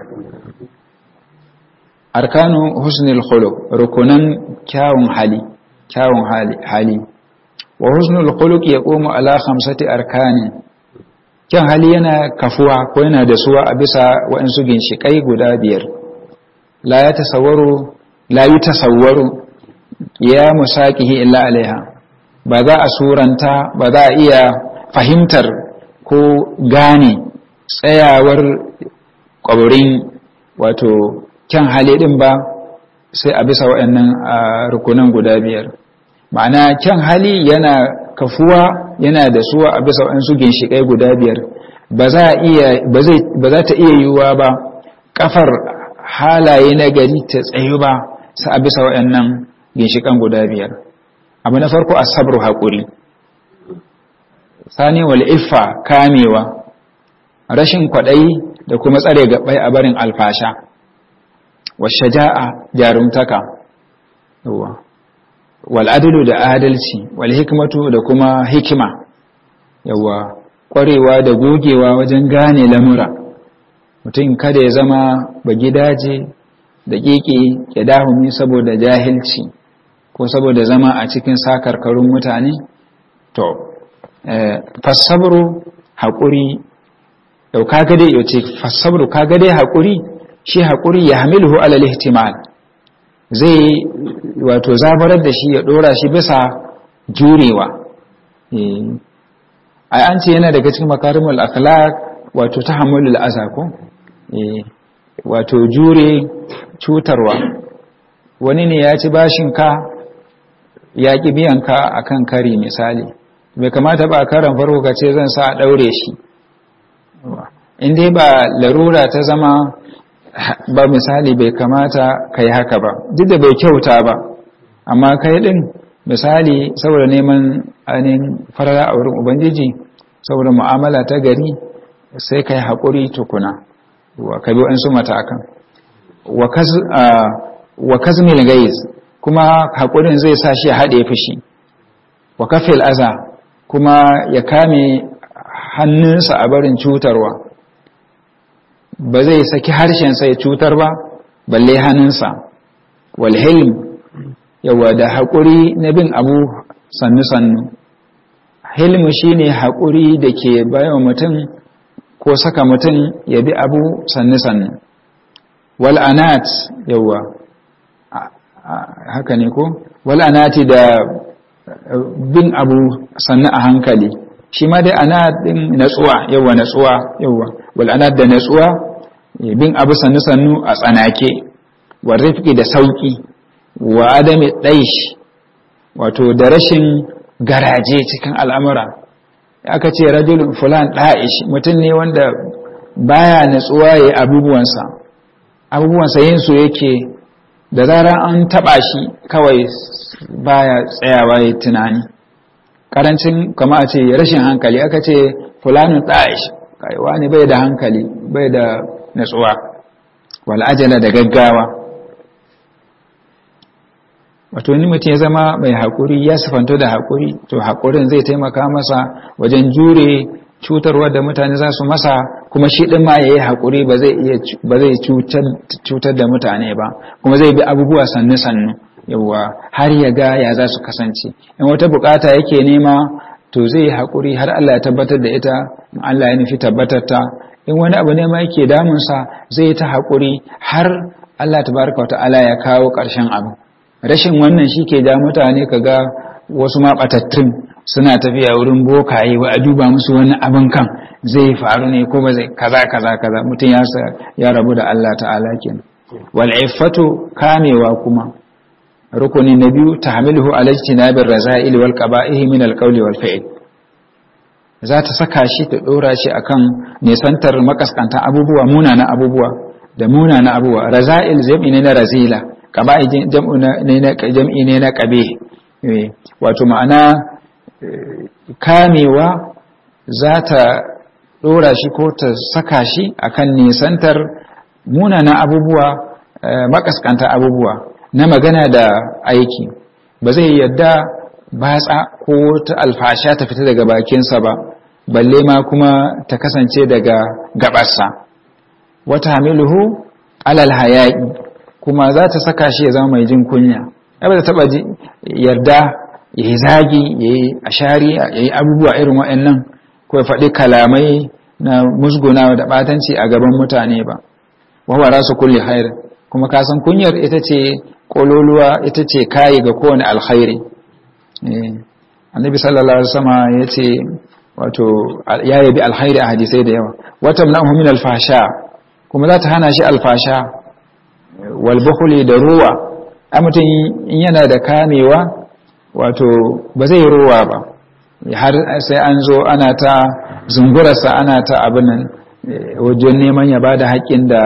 Speaker 1: arkanu husnul khuluq rukunan kyawun hali kyawun hali hali wa husnul khuluq yaqumu ala khamsati arkani kyan hali yana kafuwa ko yana da suwa a bisa waɗansu ginshiƙai guda biyar la ya tasawwaru la yi tasawwaru ya musaqihi illa alaiha ba za a suranta ba za a iya fahimtar ko gane tsayawar ƙwabarin wato kyan hali ɗin ba sai a bisa waɗannan rukunan guda biyar ma'ana kyan hali yana kafuwa yana da suwa a bisa waɗansu ginshiƙai guda biyar ba za ta iya yiwuwa ba ƙafar halaye na gari ta tsayu ba su a bisa waɗannan ginshiƙan guda biyar abu na farko a sabru haƙuri sani wal iffa kamewa rashin kwaɗayi da kuma tsare gaɓai a barin alfasha washaja'a jarumtaka wal'adalu da adalci wal hikmatu da kuma hikima yawa ƙwarewa da gogewa wajen gane lamura mutum kada ya zama ba gidaje da ƙiƙi ya dahumi saboda jahilci ko saboda zama a cikin sakarkarun mutane to fassabru haƙuri yau kaga dai yau ce fassabru kaga dai haƙuri shi haƙuri ya hamilu alal ihtimal zai wato zabarar da shi ya ɗora shi bisa jurewa ai an ce yana daga cikin makarimul akhlaq wato tahammulul aza ko wato jure cutarwa wani ne ya ci bashin ka ya ƙi biyan ka akan kari misali bai kamata ba karan farko ka ce zan sa a ɗaure shi in dai ba larura ta zama ba misali bai kamata ka yi haka ba duk da bai kyauta ba amma kai ɗin misali saboda neman ainihin farara a wurin ubangiji saboda mu'amala ta gari sai ka yi haƙuri tukuna ka bi waɗansu matakan wa kazmil gaiz kuma haƙurin zai sa shi ya haɗe fushi wa kafil aza kuma ya kame hannunsa a barin cutarwa ba zai saki harshensa ya cutar ba balle hannunsa walhilm yawa da haƙuri na bin abu sannu-sannu hilmu shine haƙuri da ke bayan mutum ko saka mutum ya bi abu sannu-sannu wal'anat yawa haka ne ko wal'anati da bin abu sannu a hankali shi ma dai ana din natsuwa yawa natsuwa yawa wal'anat da natsuwa bin abu sannu-sannu a tsanake wa rifki da sauki wa adami ɗaish wato da rashin garaje cikin al'amura aka ce rajulun fulan ɗa'ish mutum ne wanda baya natsuwa ya yi abubuwansa abubuwansa yin su yake da zarar an taɓa shi kawai baya tsayawa ya tunani ƙarancin kama a ce rashin hankali aka ce fulanun ɗa'ish kaiwa ne bai da hankali bai da natsuwa wal'ajala da gaggawa wato ni mutum ya zama mai haƙuri ya sifanto da haƙuri to haƙurin zai taimaka masa wajen jure cutarwa da mutane za su masa kuma shi ɗin ma ya yi haƙuri ba zai cutar da mutane ba kuma zai bi abubuwa sannu-sannu yawwa har ya ga ya za su kasance in wata bukata yake nema to zai yi haƙuri har Allah ya tabbatar da ita Allah ya nufi tabbatar ta in wani abu ne ma yake damunsa zai yi ta haƙuri har Allah tabaraka wa ta'ala ya kawo ƙarshen abu rashin wannan shi ke ja mutane ka ga wasu maɓatattun suna tafiya wurin bokaye wa a duba musu wani abin kan zai faru ne ko ba zai kaza kaza kaza mutum ya ya rabu da Allah ta'ala kenan wal iffatu kamewa kuma rukuni na biyu tahmiluhu ala ijtinabir raza'il wal qaba'ih min al qawli wal fi'l za ta saka shi ta dora shi akan nisantar makaskantan abubuwa munana abubuwa da munana abubuwa raza'il zai ne na razila ƙaba'i jam'i ne na ƙabe wato ma'ana kamewa za ta ɗora shi ko ta saka shi akan nisantar munana abubuwa makaskanta abubuwa na magana da aiki ba zai yadda batsa ko ta alfasha ta fita daga bakinsa ba balle ma kuma ta kasance daga gabarsa wata hamiluhu alal hayaƙi kuma za ta saka shi ya zama mai jin kunya ba ta taba yarda ya yi zagi ya yi ashari ya yi abubuwa irin waɗannan ko ya faɗi kalamai na musguna da ɓatanci a gaban mutane ba wawara su kulle hair kuma kasan kunyar ita ce ƙololuwa ita ce kayi ga kowane alkhairi annabi sallallahu alaihi wasallam ya ce wato ya yabi alkhairi a hadisai da yawa wata mna'uhu min alfasha kuma za ta hana shi alfasha walbukhuli da ruwa a mutum in yana da kamewa wato ba zai ruwa ba har sai an zo ana ta zungurarsa ana ta abin nan wajen neman ya bada haƙƙin da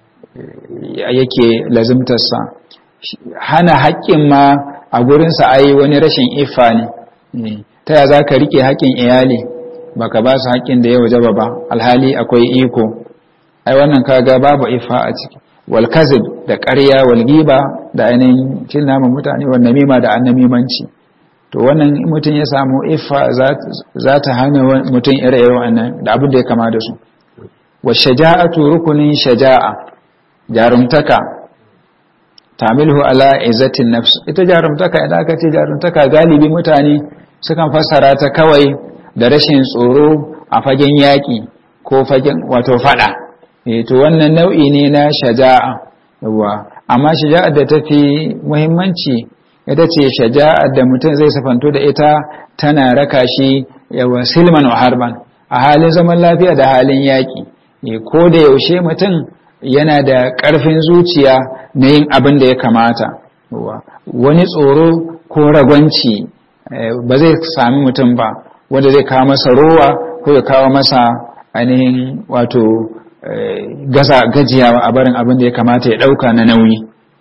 Speaker 1: yake lazimtarsa hana haƙƙin ma a gurinsa ai wani rashin ifa ne ta ya za ka riƙe haƙƙin iyali baka ba su haƙƙin da ya wajaba ba alhali akwai iko ai wannan kaga babu ifa a ciki walkazib da ƙarya walgiba da ainihin cin naman mutane wa namima da annamimanci to wannan mutum ya samu iffa za ta hana mutum ire-ire wannan da abin da ya kama da su wa shaja'atu rukunin shaja'a jarumtaka tamilhu ala izzatin nafs ita jarumtaka idan aka ce jarumtaka galibi mutane sukan fassara ta kawai da rashin tsoro a fagen yaƙi ko fagen wato fada to wannan nau'i ne na shaja'a yawa amma shaja'ar da tafi muhimmanci ita ce shaja'ar da mutum zai safanto da ita tana raka shi yawa silman wa harban a halin zaman lafiya da halin yaƙi ko da yaushe mutum yana da ƙarfin zuciya na yin abin da ya kamata wani tsoro ko ragwanci ba zai sami mutum ba wanda zai kawo masa rowa ko ya kawo masa ainihin wato gaza gajiyawa a barin abin da ya kamata ya ɗauka na nauyi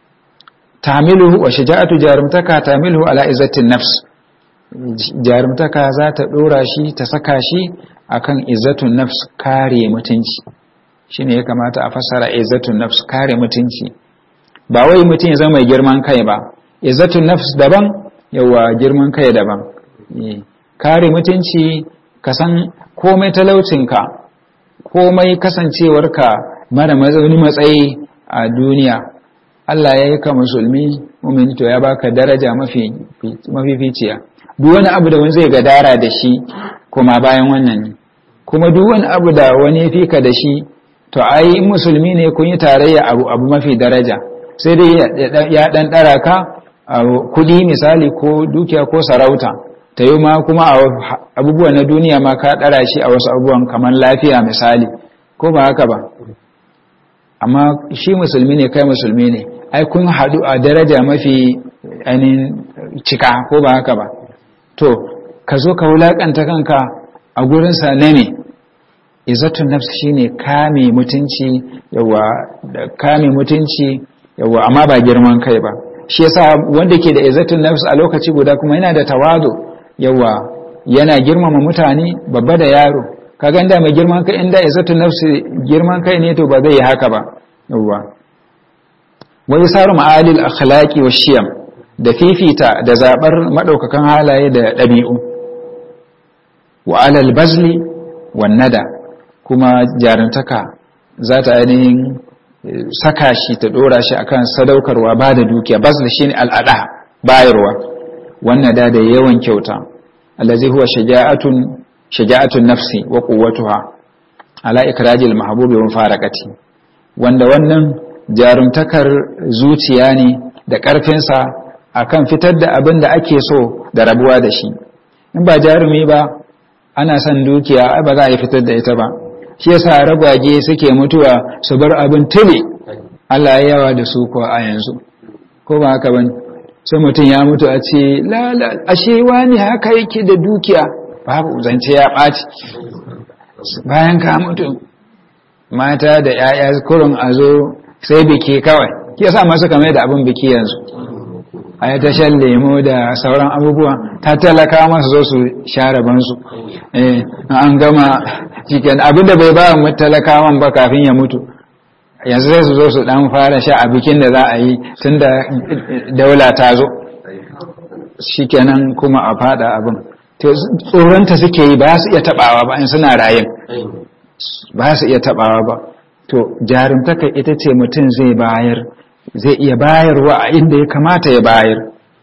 Speaker 1: tamilu wa shaja'atu jarumtaka tamilu ala izzatin nafs jarumtaka za ta ɗora shi ta saka shi akan izzatun nafs kare mutunci shine ya kamata a fassara izzatun nafs kare mutunci ba wai mutum ya zama mai girman kai ba izzatun nafs daban yawa girman kai daban kare mutunci ka san komai talaucinka komai kasancewarka mara wani matsayi a duniya Allah ya yi ka musulmi mumin to ya baka daraja mafi mafificiya duk wani abu da wani zai gadara da shi kuma bayan wannan ne kuma duk wani abu da wani ya fika da shi to ai musulmi ne kun yi tarayya abu abu mafi daraja sai dai ya dan dara ka kudi misali ko dukiya ko sarauta ta yi ma kuma abubuwan na duniya ma ka dara shi a wasu abubuwan kamar lafiya misali ko ba haka ba amma shi musulmi ne kai musulmi ne ai kun haɗu a daraja mafi ainihin cika ko ba haka ba to ka zo ka wulaƙanta kanka a gurinsa na ne izzatun nafs shine kame mutunci yawa da kame mutunci yawa amma ba girman kai ba shi yasa wanda ke da izzatun nafs a lokaci guda kuma yana da tawadu yawa yana girmama mutane babba da yaro kaga inda mai girman kai inda izzatun nafs girman kai ne to ba zai yi haka ba yawa wa yasaru ma'alil akhlaqi wa shiyam da fifita da zabar madaukakan halaye da dabi'u wa alal bazli wan nada kuma jarintaka za ta ainihin saka shi ta dora shi akan sadaukarwa ba da dukiya bazli shine al'ada bayarwa wannan da da yawan kyauta allazi huwa shaja'atun shaja'atun nafsi wa quwwatuha ala ikrajil mahbubi wa mufaraqati wanda wannan jarumtakar zuciya ne da ƙarfinsa akan fitar da abin da ake so da rabuwa da shi in ba jarumi ba ana son dukiya ba za a yi fitar da ita ba shi yasa ragwage suke mutuwa su bar abin tuli Allah ya yawa da su ko a yanzu ko ba haka bane sai mutum ya mutu a ce lala ashe wani haka yake da dukiya babu zance ya ɓaci bayan ka mutu mata da 'ya'ya kurun a zo sai biki kawai ke sa masu kamar da abin biki yanzu a yi tashan lemo da sauran abubuwa ta talaka masu zo su share bansu an gama cikin abinda bai ba mu talakawan ba kafin ya mutu yanzu sai su zo su dan fara sha a bikin da za a yi tun da daula ta zo shikenan kuma a fada abin tsoronta suke yi ba su iya tabawa ba in suna rayin ba su iya tabawa ba to jarumtaka ita ce mutum zai bayar zai iya bayarwa a inda ya kamata ya bayar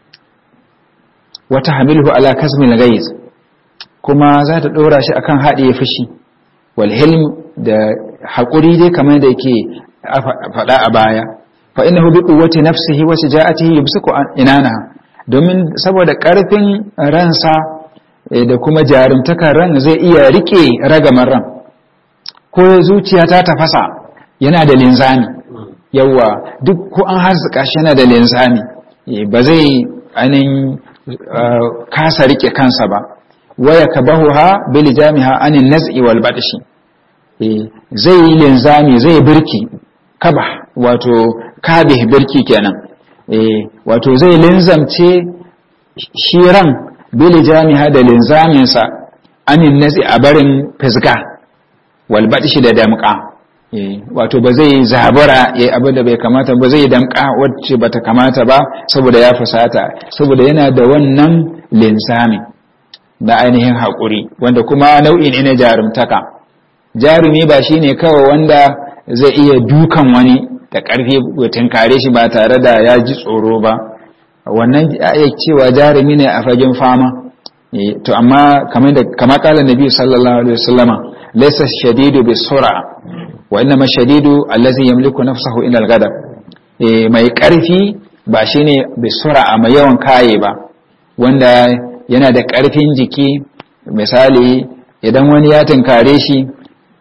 Speaker 1: wata hamilhu ala kasmin gaiz kuma za ta ɗora shi akan haɗe fushi wal hilm da haƙuri dai kamar da yake faɗa a baya fa innahu bi quwwati nafsihi wa shaja'atihi yumsiku inana domin saboda ƙarfin ransa da kuma jarumtakar ran zai iya rike ragamar ran ko zuciya ta tafasa yana da linzami yawa duk ko an haska shi yana da linzami ba zai anin kasa rike kansa ba waya kabahuha bil jami'a anin naz'i wal badshi zai yi linzami zai birki kaba wato kabih birki kenan wato zai linzamce shiran bil jami'a da linzaminsa anin naz'i a barin fisga walbaɗi shi da damƙa wato ba zai zabura ya abu da bai kamata ba zai damƙa wacce bata kamata ba saboda ya fusata saboda yana da wannan linsami da ainihin haƙuri wanda kuma nau'i ne na jarumtaka jarumi ba shine kawai wanda zai iya dukan wani da ƙarfi tunkare shi ba tare da ya ji tsoro ba wannan ya cewa jarumi ne a fagen fama to amma kamar kala nabi sallallahu alaihi wasallama ليس الشديد بالسرعة وإنما الشديد الذي يملك نفسه إلى الغضب mai ƙarfi ba shine bisura mai yawan kaye ba wanda yana da ƙarfin jiki misali idan wani ya tunkare shi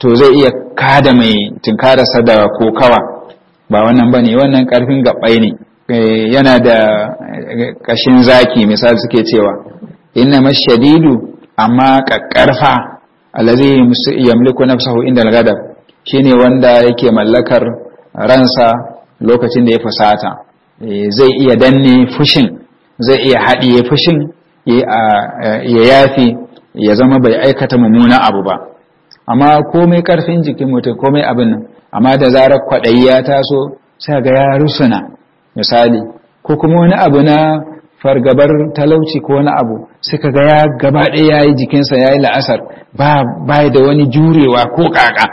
Speaker 1: to zai iya kada mai tunkararsa da kokawa ba wannan ba ne wannan ƙarfin gaɓai ne yana da ƙashin zaki misali suke cewa inna mashadidu amma ƙaƙƙarfa alazi yamliku nafsahu inda al-ghadab shine wanda yake mallakar ransa lokacin da ya fusata zai iya danne fushin zai iya haɗiye fushin ya yafi ya zama bai aikata mummuna abu ba amma komai ƙarfin jikin mutum komai abin nan amma da zarar kwaɗayi ya taso sai ga ya rusuna misali ko kuma wani abu na fargabar talauci ko wani abu suka ga ya gaba ɗaya ya yi jikinsa ya yi la'asar ba da wani jurewa ko ƙaƙa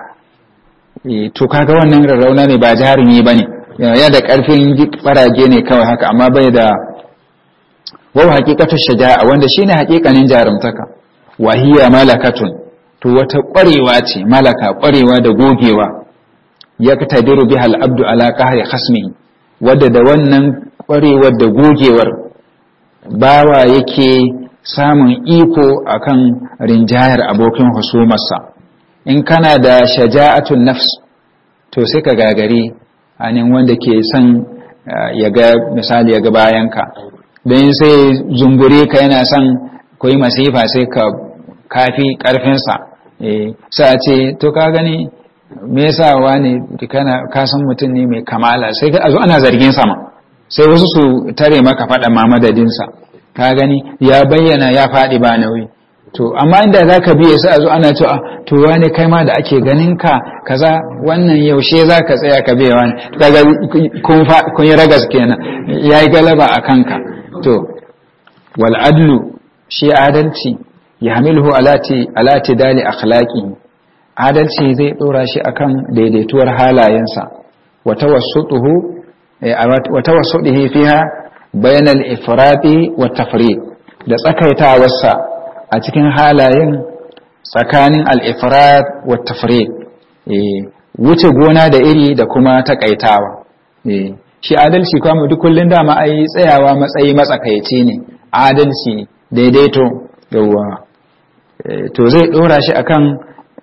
Speaker 1: to kaga wannan rarrauna ne ba jarumi ba ne ya da ƙarfin ɓarage ne kawai haka amma bai da wau haƙiƙatar shaja'a wanda shi ne haƙiƙanin jarumtaka wahiya malakatun to wata ƙwarewa ce malaka ƙwarewa da gogewa ya tadiru biha al'abdu ala qahri khasmihi wadda da wannan ƙwarewar da gogewar bawa yake samun iko akan rinjayar abokin husumarsa in kana da shaja'atun nafs to sai ka gagari anin wanda ke son ya ga misali ya ga bayanka don sai zungure ka yana son koyi masifa sai ka kafi karfinsa sai a ce to ka gani me yasa wani kana ka san mutum ne mai kamala sai ka zo ana zargin sama sai wasu su tare maka faɗa ma madadinsa ka gani ya bayyana ya faɗi ba nauyi to amma inda za ka biye sai a zo ana cewa to wani kai ma da ake ganin ka kaza wannan yaushe za ka tsaya ka biya wani kaga kun yi ragas kenan ya yi galaba a kanka to wal adlu shi adalci ya hamilhu alati dali akhlaqi adalci zai dora shi akan daidaituwar halayensa wa tawassutuhu wa tawassudihi fiha bainal ifrati wa tafriq da tsakaitawarsa a cikin halayen tsakanin al-ifrat wa tafriq wuce gona da iri da kuma takaitawa shi adalci kuma duk kullun dama ai tsayawa matsayi matsakaici ne adalci daidaito yawa to zai dora shi akan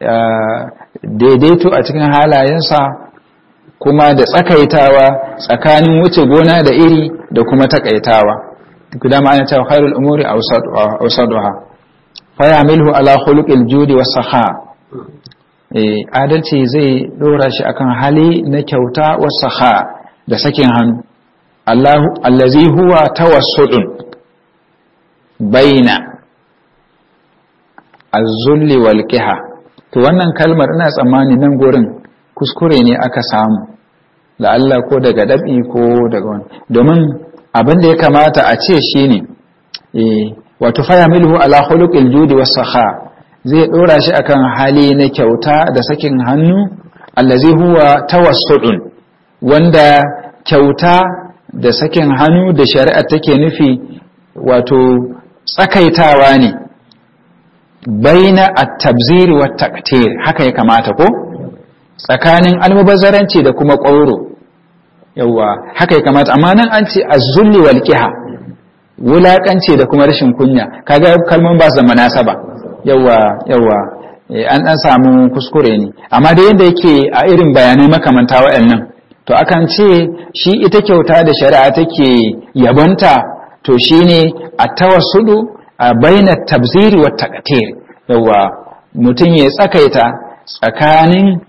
Speaker 1: daidaito a cikin halayensa kuma da tsakaitawa tsakanin wuce gona da iri da kuma takaitawa duk da ma'ana cewa khairul umuri awsaduha fa ya'milu ala khuluqil judi was saha eh adalci zai dora shi akan hali na kyauta was saha da sakin hannu Allah allazi huwa tawassudun baina az-zulli wal qiha to wannan kalmar ina tsammani nan gurin kuskure ne aka samu Allah ko daga dabi ko daga wani domin abin da ya kamata a ce shi ne wato faya milhu ala khuluqil judi was saha zai dora shi akan hali na kyauta da sakin hannu allazi huwa tawassudun wanda kyauta da sakin hannu da shari'a take nufi wato tsakaitawa ne baina at-tabzir wa taqtir haka ya kamata ko tsakanin almubazzaranci da kuma ƙwauro yawa haka ya kamata amma nan an ce azzulli wal qiha wulakanci da kuma rashin kunya kaga kalman ba su da munasaba yawa yawa an dan samu kuskure ne amma da yadda yake a irin bayanai makamanta waɗannan to akan ce shi ita kyauta da shari'a take yabonta to shine a tawassudu a baina tabziri wa taqtir yawa mutum ya tsakaita tsakanin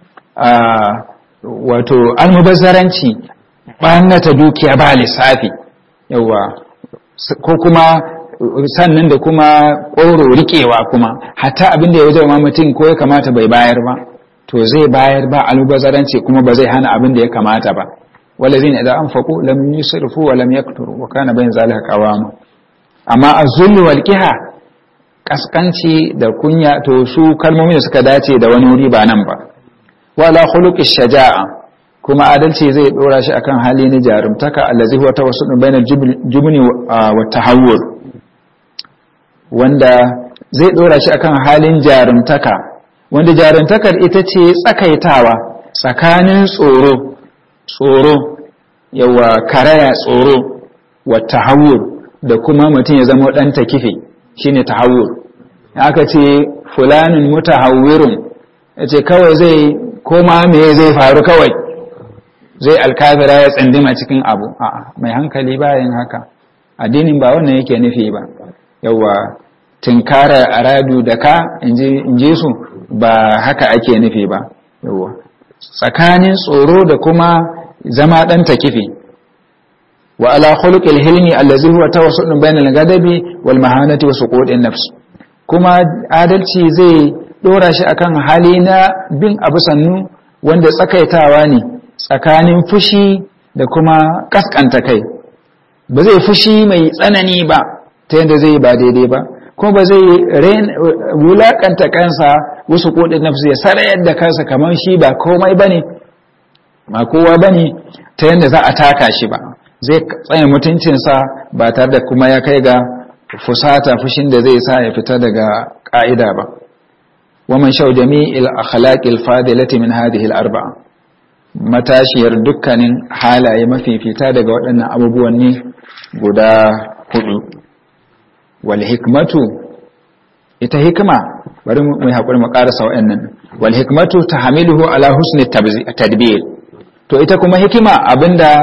Speaker 1: wato almubazzaranci ɓannata dukiya ba lissafi yawa ko kuma sannan da kuma ƙoro riƙewa kuma hatta abin da ya wajen mutum ko ya kamata bai bayar ba to zai bayar ba almubazzaranci kuma ba zai hana abin da ya kamata ba walazin idan an faƙo lam yusrifu wa lam yakturu wa kana bayin zalika qawama amma az-zulm wal qiha kaskanci da kunya to su kalmomi da suka dace da wani wuri ba nan ba wala khuluqi shaja'a kuma adalci zai dora shi akan hali na jarumtaka allazi huwa tawassudun bainal jubni wa tahawwur wanda zai dora shi akan halin jarumtaka wanda jarumtakar ita ce tsakaitawa tsakanin tsoro tsoro yawa karaya tsoro wa tahawwur da kuma mutum ya zama dan takife shine tahawwur aka ce fulanin mutahawwirun ya ce kawai zai koma me zai faru kawai zai alkafira ya tsandima cikin abu a'a mai hankali bayan haka addinin ba wannan yake nufi ba yawa tinkarar aradu da ka in ji su ba haka ake nufi ba yawa tsakanin tsoro da kuma zama ɗan takifi wa ala khuluqil hilmi allazi huwa tawassudun bainal ghadabi wal mahanati wa suqudin nafs kuma adalci zai dora shi akan hali na bin abu sannu wanda tsakaitawa ne tsakanin fushi da kuma kaskanta kai ba zai fushi mai tsanani ba ta yadda zai ba daidai ba kuma ba zai wulakanta kansa wasu kodin nafsu ya sarayar da kansa kamar shi ba komai bane ba kowa bane ta yadda za a taka shi ba zai tsaye mutuncinsa ba tare da kuma ya kai ga fusata fushin da zai sa ya fita daga ka'ida ba waman shau jami'il akhlaqil fadilati min hadhihi al-arba'a matashiyar dukkanin halaye mafifita daga waɗannan abubuwan ne guda hudu wal hikmatu ita hikma bari mu haƙuri mu ƙarasa waɗannan wal hikmatu tahmiluhu ala husni tadbir to ita kuma hikima abinda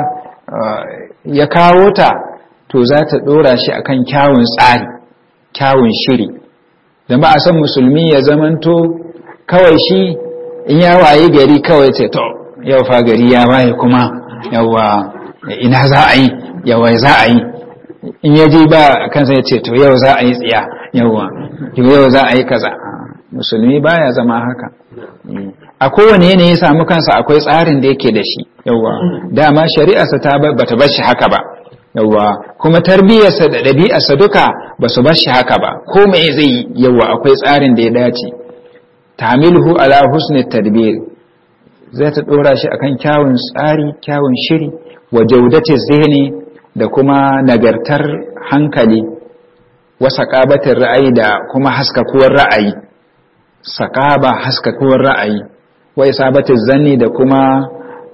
Speaker 1: ya kawo ta to za ta ɗora shi akan kyawun tsari kyawun shiri da ba a san musulmi ya zamanto kawai shi in ya waye gari kawai ce to yau fa gari ya waye kuma yawa ina za a yi yawa za a yi in ya ji ba kansa ya ce to yau za a yi tsiya yawa yau za a yi kaza musulmi baya zama haka a kowane yanayi ya samu kansa akwai tsarin da yake da shi yawa dama shari'arsa ta bata bar shi haka ba yawa kuma tarbiyyarsa da ɗabi'arsa duka ba su bar shi haka ba ko me zai yawa akwai tsarin da ya dace tamilhu ala husni tadbir zai ta dora shi akan kyawun tsari kyawun shiri wa jaudati zihni da kuma nagartar hankali wa saqabatir ra'ayi da kuma haskakuwar ra'ayi saqaba haskakuwar ra'ayi wa isabatiz zanni da kuma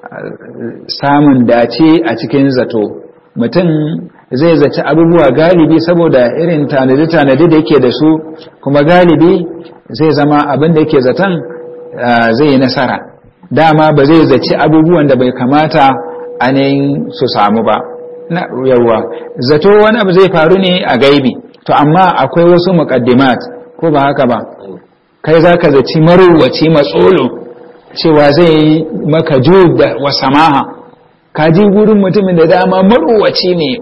Speaker 1: samun dace a cikin zato mutum zai zaci abubuwa galibi saboda irin tanadi-tanadi da yake da su kuma galibi zai zama abin da yake zaton zai yi nasara dama ba zai zaci abubuwan da bai kamata ainihin su samu ba na yawa zato wani abu zai faru ne a gaibi to amma akwai wasu muƙaddimat ko ba haka ba kai za ka zaci marowaci matsolo cewa zai yi maka da wa samaha ka ji gurin mutumin da dama marowaci ne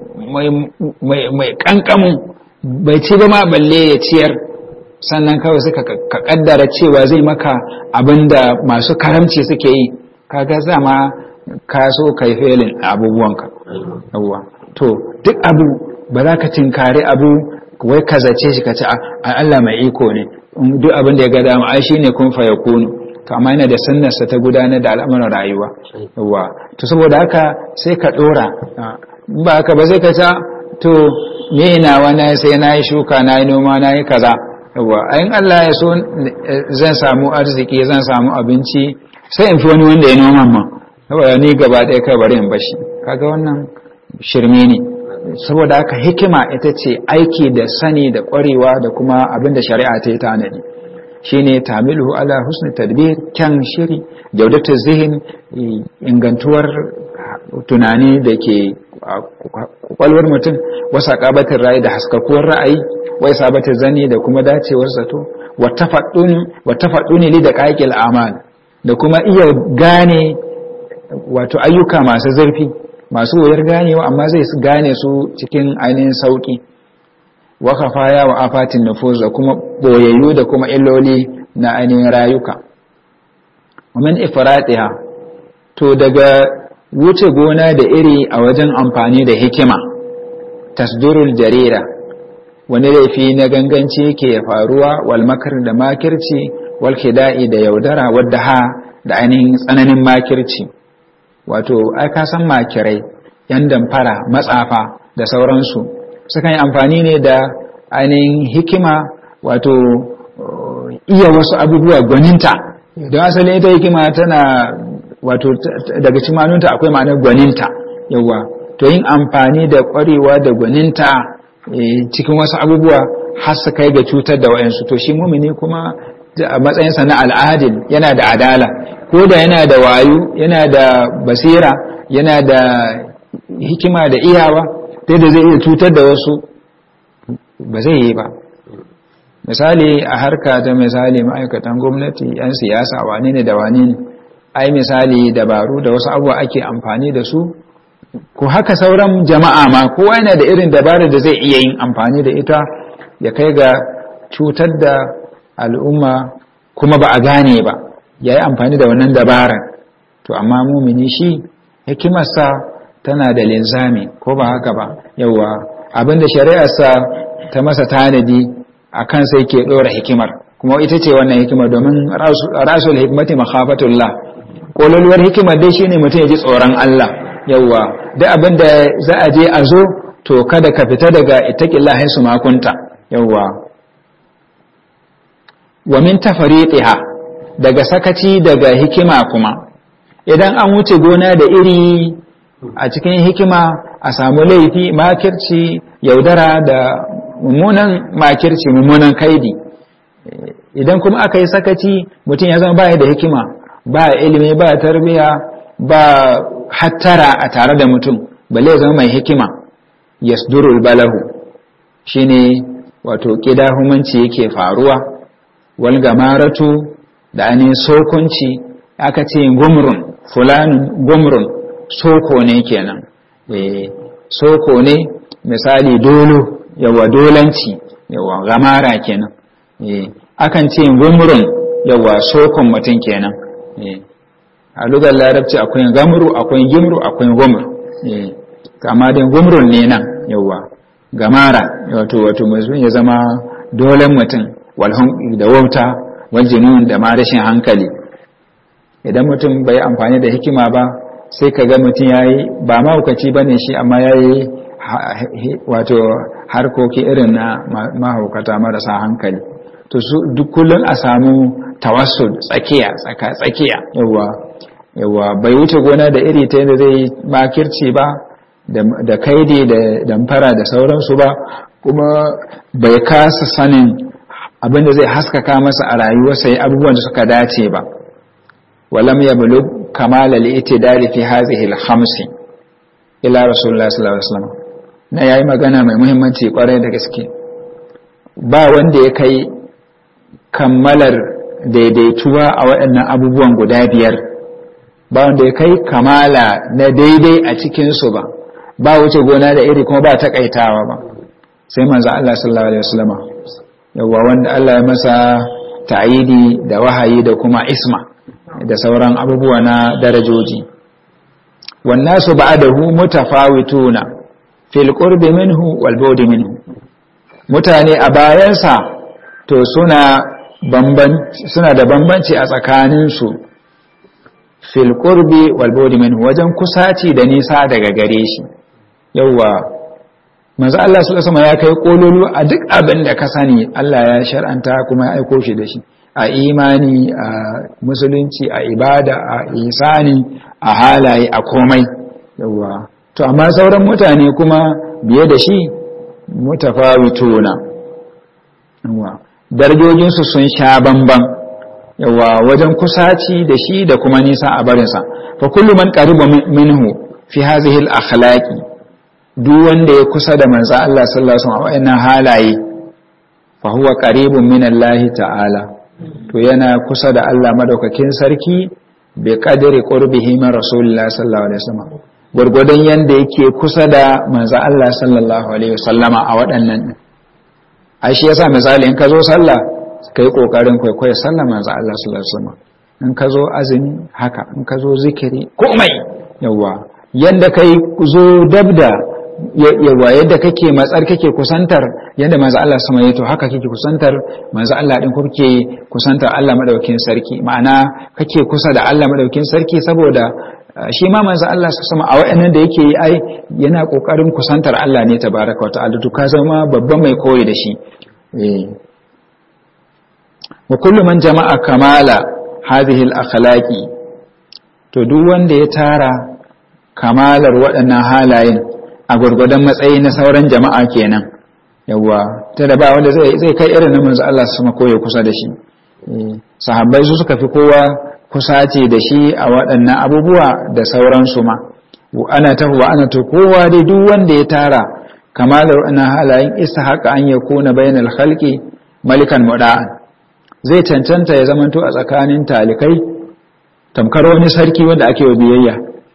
Speaker 1: mai kankamu bai ci ba ma balle ya ciyar sannan kawai suka ka kaddara cewa zai maka abinda masu karamci suke yi kaga zama ka so kai felin abubuwanka yawwa to duk abu ba za ka tinkari abu wai ka zace shi ka ce a Allah mai iko ne duk abin da ya ga dama ai shine kun fa yakunu to amma yana da sunnarsa ta gudanar da al'amuran rayuwa yawwa to saboda haka sai ka dora ba haka ba zai ka ta to me nawa na sai na yi shuka na yi noma na yi kaza yawwa ayin Allah ya so zan samu arziki zan samu abinci sai in fi wani wanda ya noma ma saboda ni gaba ɗaya kai bari in bashi kaga wannan shirme ne saboda haka hikima ita ce aiki da sani da ƙwarewa da kuma abin da shari'a ta yi tanadi shine tamiluhu ala husni tadbir kyan shiri jaudatu zihin ingantuwar tunani da ke kwakwalwar mutum wasa kabatin ra'ayi da haskakuwar ra'ayi wai sabatin zani da kuma dacewar zato wata faɗuni li da ƙaƙil amal da kuma iya gane wato ayyuka masu zurfi masu wuyar ganewa amma zai gane su cikin ainihin sauƙi wa kafaya wa afatin nufuz da kuma boyayyu da kuma illoli na ainihin rayuka min ifratiha to daga wuce gona da iri a wajen amfani da hikima tasdurul jarira wani laifi na ganganci ke faruwa wal makar da makirci wal kida'i da yaudara wadda ha da ainihin tsananin makirci wato ai ka san makirai yan damfara matsafa da sauransu sukan yi amfani ne da ainihin hikima wato iya wasu abubuwa gwaninta don asali ita hikima tana wato daga cimanunta akwai ma'anar gwaninta yawa to yin amfani da kwarewa da gwaninta cikin wasu abubuwa har su kai ga cutar da wayansu to shi mumini kuma a matsayinsa na al'adil yana da adala ko da yana da wayo yana da basira yana da hikima da iyawa ta da zai iya cutar da wasu ba zai yi ba misali a harka ta misali ma'aikatan gwamnati 'yan siyasa wane ne da wane ne ai misali dabaru da wasu abubuwa ake amfani da su ko haka sauran jama'a ma kowa yana da irin dabarar da zai iya yin amfani da ita ya kai ga cutar da al'umma kuma ba a gane ba ya yi amfani da wannan dabarar to amma mumini shi hikimarsa tana da linzami ko ba haka ba yauwa abinda shari'arsa ta masa tanadi a kan sai ke ɗora hikimar kuma ita ce wannan hikimar domin rasul hikmati makhafatullah kololuwar hikimar dai shine mutum ya ji tsoron Allah yauwa duk abinda za a je a zo to kada ka fita daga ittaqillahi su makunta yauwa wa min tafariqiha daga sakaci daga hikima kuma idan an wuce gona da iri a cikin hikima a samu laifi makirci yaudara da mummunan makirci mummunan kaidi idan kuma aka yi sakaci mutum ya zama baya da hikima ba ilimi ba tarbiya ba hattara a tare da mutum balle zama mai hikima yasdurul balahu shine wato kidahumanci yake faruwa wal gamaratu da ainihin sokunci aka ce gumrun fulanin gumrun soko ne kenan eh soko ne misali dolo yawa dolanci yawa gamara kenan eh akan ce gumrun yawa sokon mutum kenan eh a lugar larabci akwai gamru akwai gimru akwai gumr eh kama dai gumrun ne nan yawa gamara wato wato mutum ya zama dolan mutum walhun da wauta wal junun da ma rashin hankali idan mutum bai amfani da hikima ba sai ka ga mutum ya yi ba mahaukaci ba ne shi amma ya yi wato harkoki irin na mahaukata marasa hankali to su duk kullum a samu tawassul tsakiya tsaka tsakiya yawa yawa bai wuce gona da iri ta yadda zai makirci ba da kaidi da damfara da sauransu ba kuma bai kasa sanin abinda zai haskaka masa a rayuwarsa ya abubuwan da suka dace ba walam yablugh kamal al-i'tidal fi hadhihi al-khams ila rasulullah sallallahu alaihi wasallam na yayi magana mai muhimmanci kwarai da gaske ba wanda ya kai kammalar daidaituwa a waɗannan abubuwan guda biyar ba wanda ya kai kamala na daidai a cikin su ba ba wuce gona da iri kuma ba takaitawa ba sai manzo Allah sallallahu alaihi wasallam yawa wanda Allah ya masa ta'idi da wahayi da kuma isma da sauran abubuwa na darajoji wannasu ba'dahu mutafawituna fil qurbi minhu wal bu'di minhu mutane a bayansa to suna bambanci suna da bambanci a tsakanin su fil qurbi wal bu'di minhu wajen kusaci da nisa daga gare shi yawa manzo Allah sallallahu alaihi ya kai kololu a duk abin da ka sani Allah ya shar'anta kuma ya aiko shi da shi a imani a musulunci a ibada a isani a halaye a komai yawa to amma sauran mutane kuma biye da shi mutafawituna yawa darajojin su sun sha bamban yawa wajen kusaci da shi da kuma nisa a barinsa fa kullu man qariba minhu fi hadhihi al-akhlaqi duk wanda ya kusa da manzo Allah sallallahu alaihi wasallam a wayannan halaye fa huwa qaribun min Allah ta'ala to yana kusa da Allah madaukakin sarki bi qadri qurbihi min rasulillah sallallahu alaihi wasallam gurgudan yanda yake kusa da manzo Allah sallallahu alaihi wasallama a waɗannan ai shi yasa misali in ka zo sallah kai kokarin kwaikwayo sallah manzo Allah sallallahu alaihi wasallam in ka zo azumi haka in ka zo zikiri komai yawa yanda kai zo dabda yawa yadda kake matsar kake kusantar yadda manzo Allah sama yato haka kake kusantar manzo Allah din ko kake kusantar Allah madaukakin sarki ma'ana kake kusa da Allah madaukakin sarki saboda shi ma manzo Allah sama a wayannan da yake yi ai yana kokarin kusantar Allah ne tabaraka wa ta'ala to ka zama babban mai koyi da shi eh wa kullu man jama'a kamala hadhihi al-akhlaqi to duk wanda ya tara kamalar waɗannan halayen a gwargwadon matsayi na sauran jama'a kenan yawwa ta da ba wanda zai kai irin na manzo Allah sama koyo kusa da shi sahabbai su suka fi kowa kusace da shi a waɗannan abubuwa da sauransu ma ana ta wa ana to kowa dai duk wanda ya tara kamalar ana halayen istihaqqa an yakuna bainal khalqi malikan muda'an zai cancanta ya zamanto a tsakanin talikai tamkar wani sarki wanda ake wa biyayya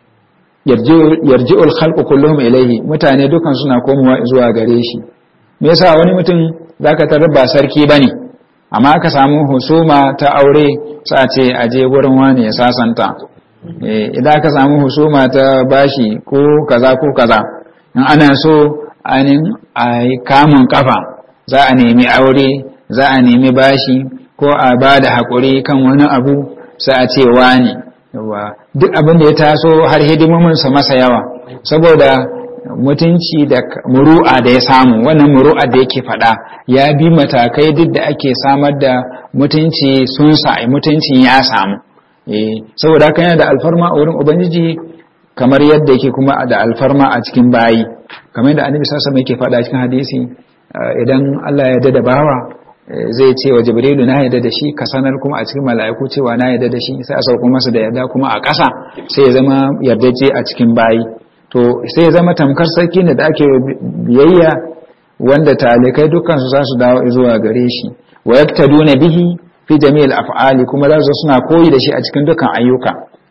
Speaker 1: yarji'ul khalqu kulluhum ilayhi mutane dukan suna komowa zuwa gare shi me yasa wani mutum zaka tarar ba sarki bane amma aka samu husuma ta aure sa ce aje gurin wani ya sasanta idan aka samu husuma ta bashi ko kaza ko kaza in ana so anin ai kamun kafa za a nemi aure za a nemi bashi ko a ba da haƙuri kan wani abu sai a ce wani yawa duk abin da ya taso har hidimominsa masa yawa saboda mutunci da muru'a da ya samu wannan muru'a da yake faɗa ya bi matakai duk da ake samar da mutunci sun sa'i mutuncin ya samu saboda haka yana da alfarma a wurin ubangiji kamar yadda yake kuma da alfarma a cikin bayi kamar yadda annabi sallallahu alaihi yake faɗa cikin hadisi idan Allah ya dada bawa zai ce wa jibrilu na yadda da shi ka sanar kuma a cikin mala'iku cewa na yadda da shi sai a sauko masa da yadda kuma a ƙasa sai ya zama yardaje a cikin bayi to sai ya zama tamkar sarki ne da ake biyayya wanda talikai dukkan su za su dawo zuwa gare shi wa yaktaduna bihi fi jami'il af'ali kuma za su suna koyi da shi a cikin dukkan ayyuka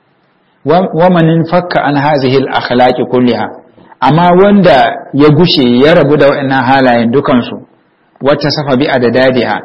Speaker 1: wa man fakka an hazihi al akhlaqi kulliha amma wanda ya gushe ya rabu da waɗannan halayen dukan su wata safa bi adadadiha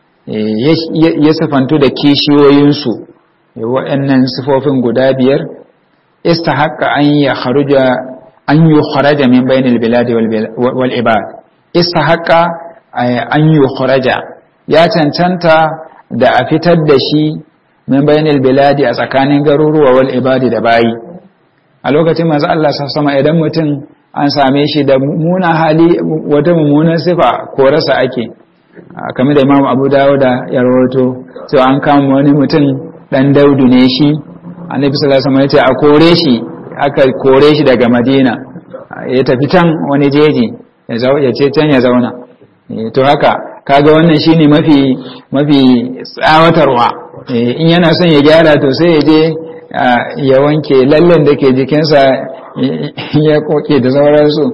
Speaker 1: ya safantu da kishiyoyinsu waɗannan sifofin guda biyar istahaqqa an ya kharuja an yi kharaja min bainal biladi wal ibad istahaqqa an yi kharaja ya cancanta da a fitar da shi min bainal biladi a tsakanin garuruwa wal ibadi da bayi a lokacin manzo Allah sama idan mutum an same shi da mummunan hali wata mummunan sifa ko rasa ake kamar da Imam Abu Dawud ya rawaito cewa an kama wani mutum dan Daudu ne shi Annabi sallallahu alaihi wasallam ya ce a kore shi aka kore shi daga Madina ya tafi can wani jeji ya ce can ya zauna to haka kaga wannan shine mafi mafi tsawatarwa in yana son ya gyara to sai ya je ya wanke lallen da ke jikinsa ya koke da sauransu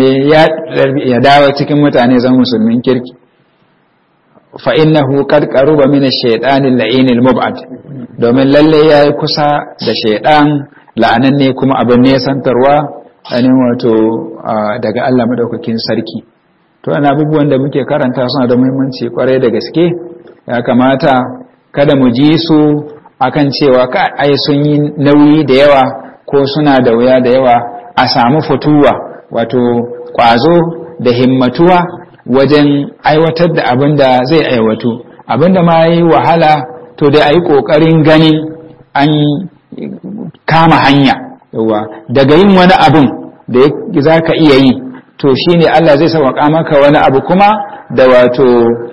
Speaker 1: ya dawo cikin mutane zan musulmin kirki fa innahu qad qaruba min ash-shaytan al-la'in al-mub'ad domin lalle yayi kusa da shaydan la'ananne kuma abin ne santarwa ainihin wato daga Allah madaukakin sarki to ana abubuwan da muke karanta suna da muhimmanci kwarai da gaske ya kamata kada mu ji su akan cewa ka ai sun yi nauyi da yawa ko suna da wuya da yawa a samu fituwa wato kwazo da himmatuwa wajen aiwatar da abin da zai aiwatu abin da ma yi wahala to da a yi ƙoƙarin ganin an kama hanya yawa daga yin wani abin da za ka iya yi to shi ne Allah zai sauƙa maka wani abu kuma da wato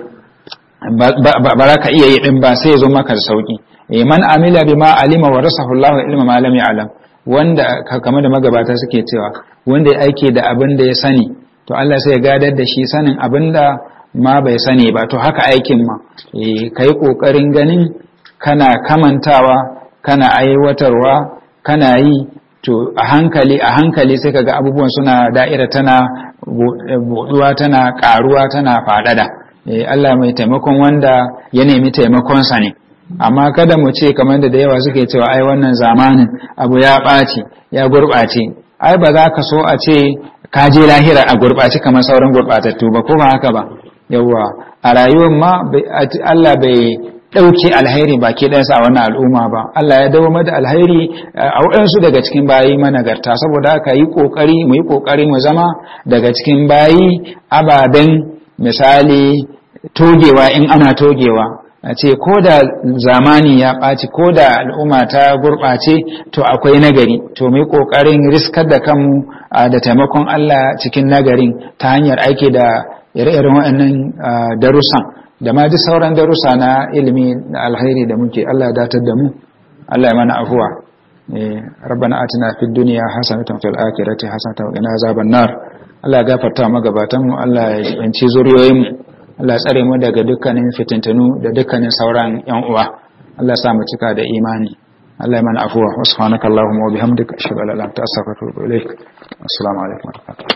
Speaker 1: ba za ka iya yi ɗin ba sai ya zo maka da sauƙi man amila bima alima wa rasahu Allah ilma ma lam ya'lam wanda kamar da magabata suke cewa wanda ya aike da abin da ya sani to Allah sai ya gadar da shi sanin abin da ma bai sani ba to haka aikin ma kai kokarin ganin kana kamantawa kana aiwatarwa kana yi to a hankali a hankali sai kaga abubuwan suna da'ira tana buduwa tana karuwa tana fadada Allah mai taimakon wanda ya nemi taimakonsa ne amma kada mu ce kamar da da yawa suke cewa ai wannan zamanin abu ya ɓaci ya gurɓace ai ba za ka so a ce ka je lahira a gurɓace kamar sauran gurɓatattu ba ko ba haka ba yawa a rayuwar ma Allah bai ɗauke alhairi baki ɗansa a wannan al'umma ba Allah ya dawo da alhairi a waɗansu daga cikin bayi managarta saboda haka yi ƙoƙari mu yi ƙoƙari mu zama daga cikin bayi ababen misali togewa in ana togewa a ce ko da zamani ya ɓaci ko da al'umma ta gurɓace to akwai nagari to mai ƙoƙarin riskar da kanmu da taimakon Allah cikin nagarin ta hanyar aiki da ire-iren waɗannan darussan da ma duk sauran darussa na ilimi na alkhairi da muke Allah datar da mu Allah ya mana afuwa rabbana atina fid dunya hasanatan fil akhirati hasanatan wa qina azaban nar Allah ya gafarta magabatan mu Allah ya yanci zuriyoyin mu Allah ya tsare mu daga dukkanin fitintunu da dukkanin sauran yan uwa Allah ya sa mu cika da imani Allah ya mana afuwa subhanakallahumma wa bihamdika ashhadu an la ilaha illa anta astaghfiruka wa atubu ilaik assalamu alaikum wa rahmatullahi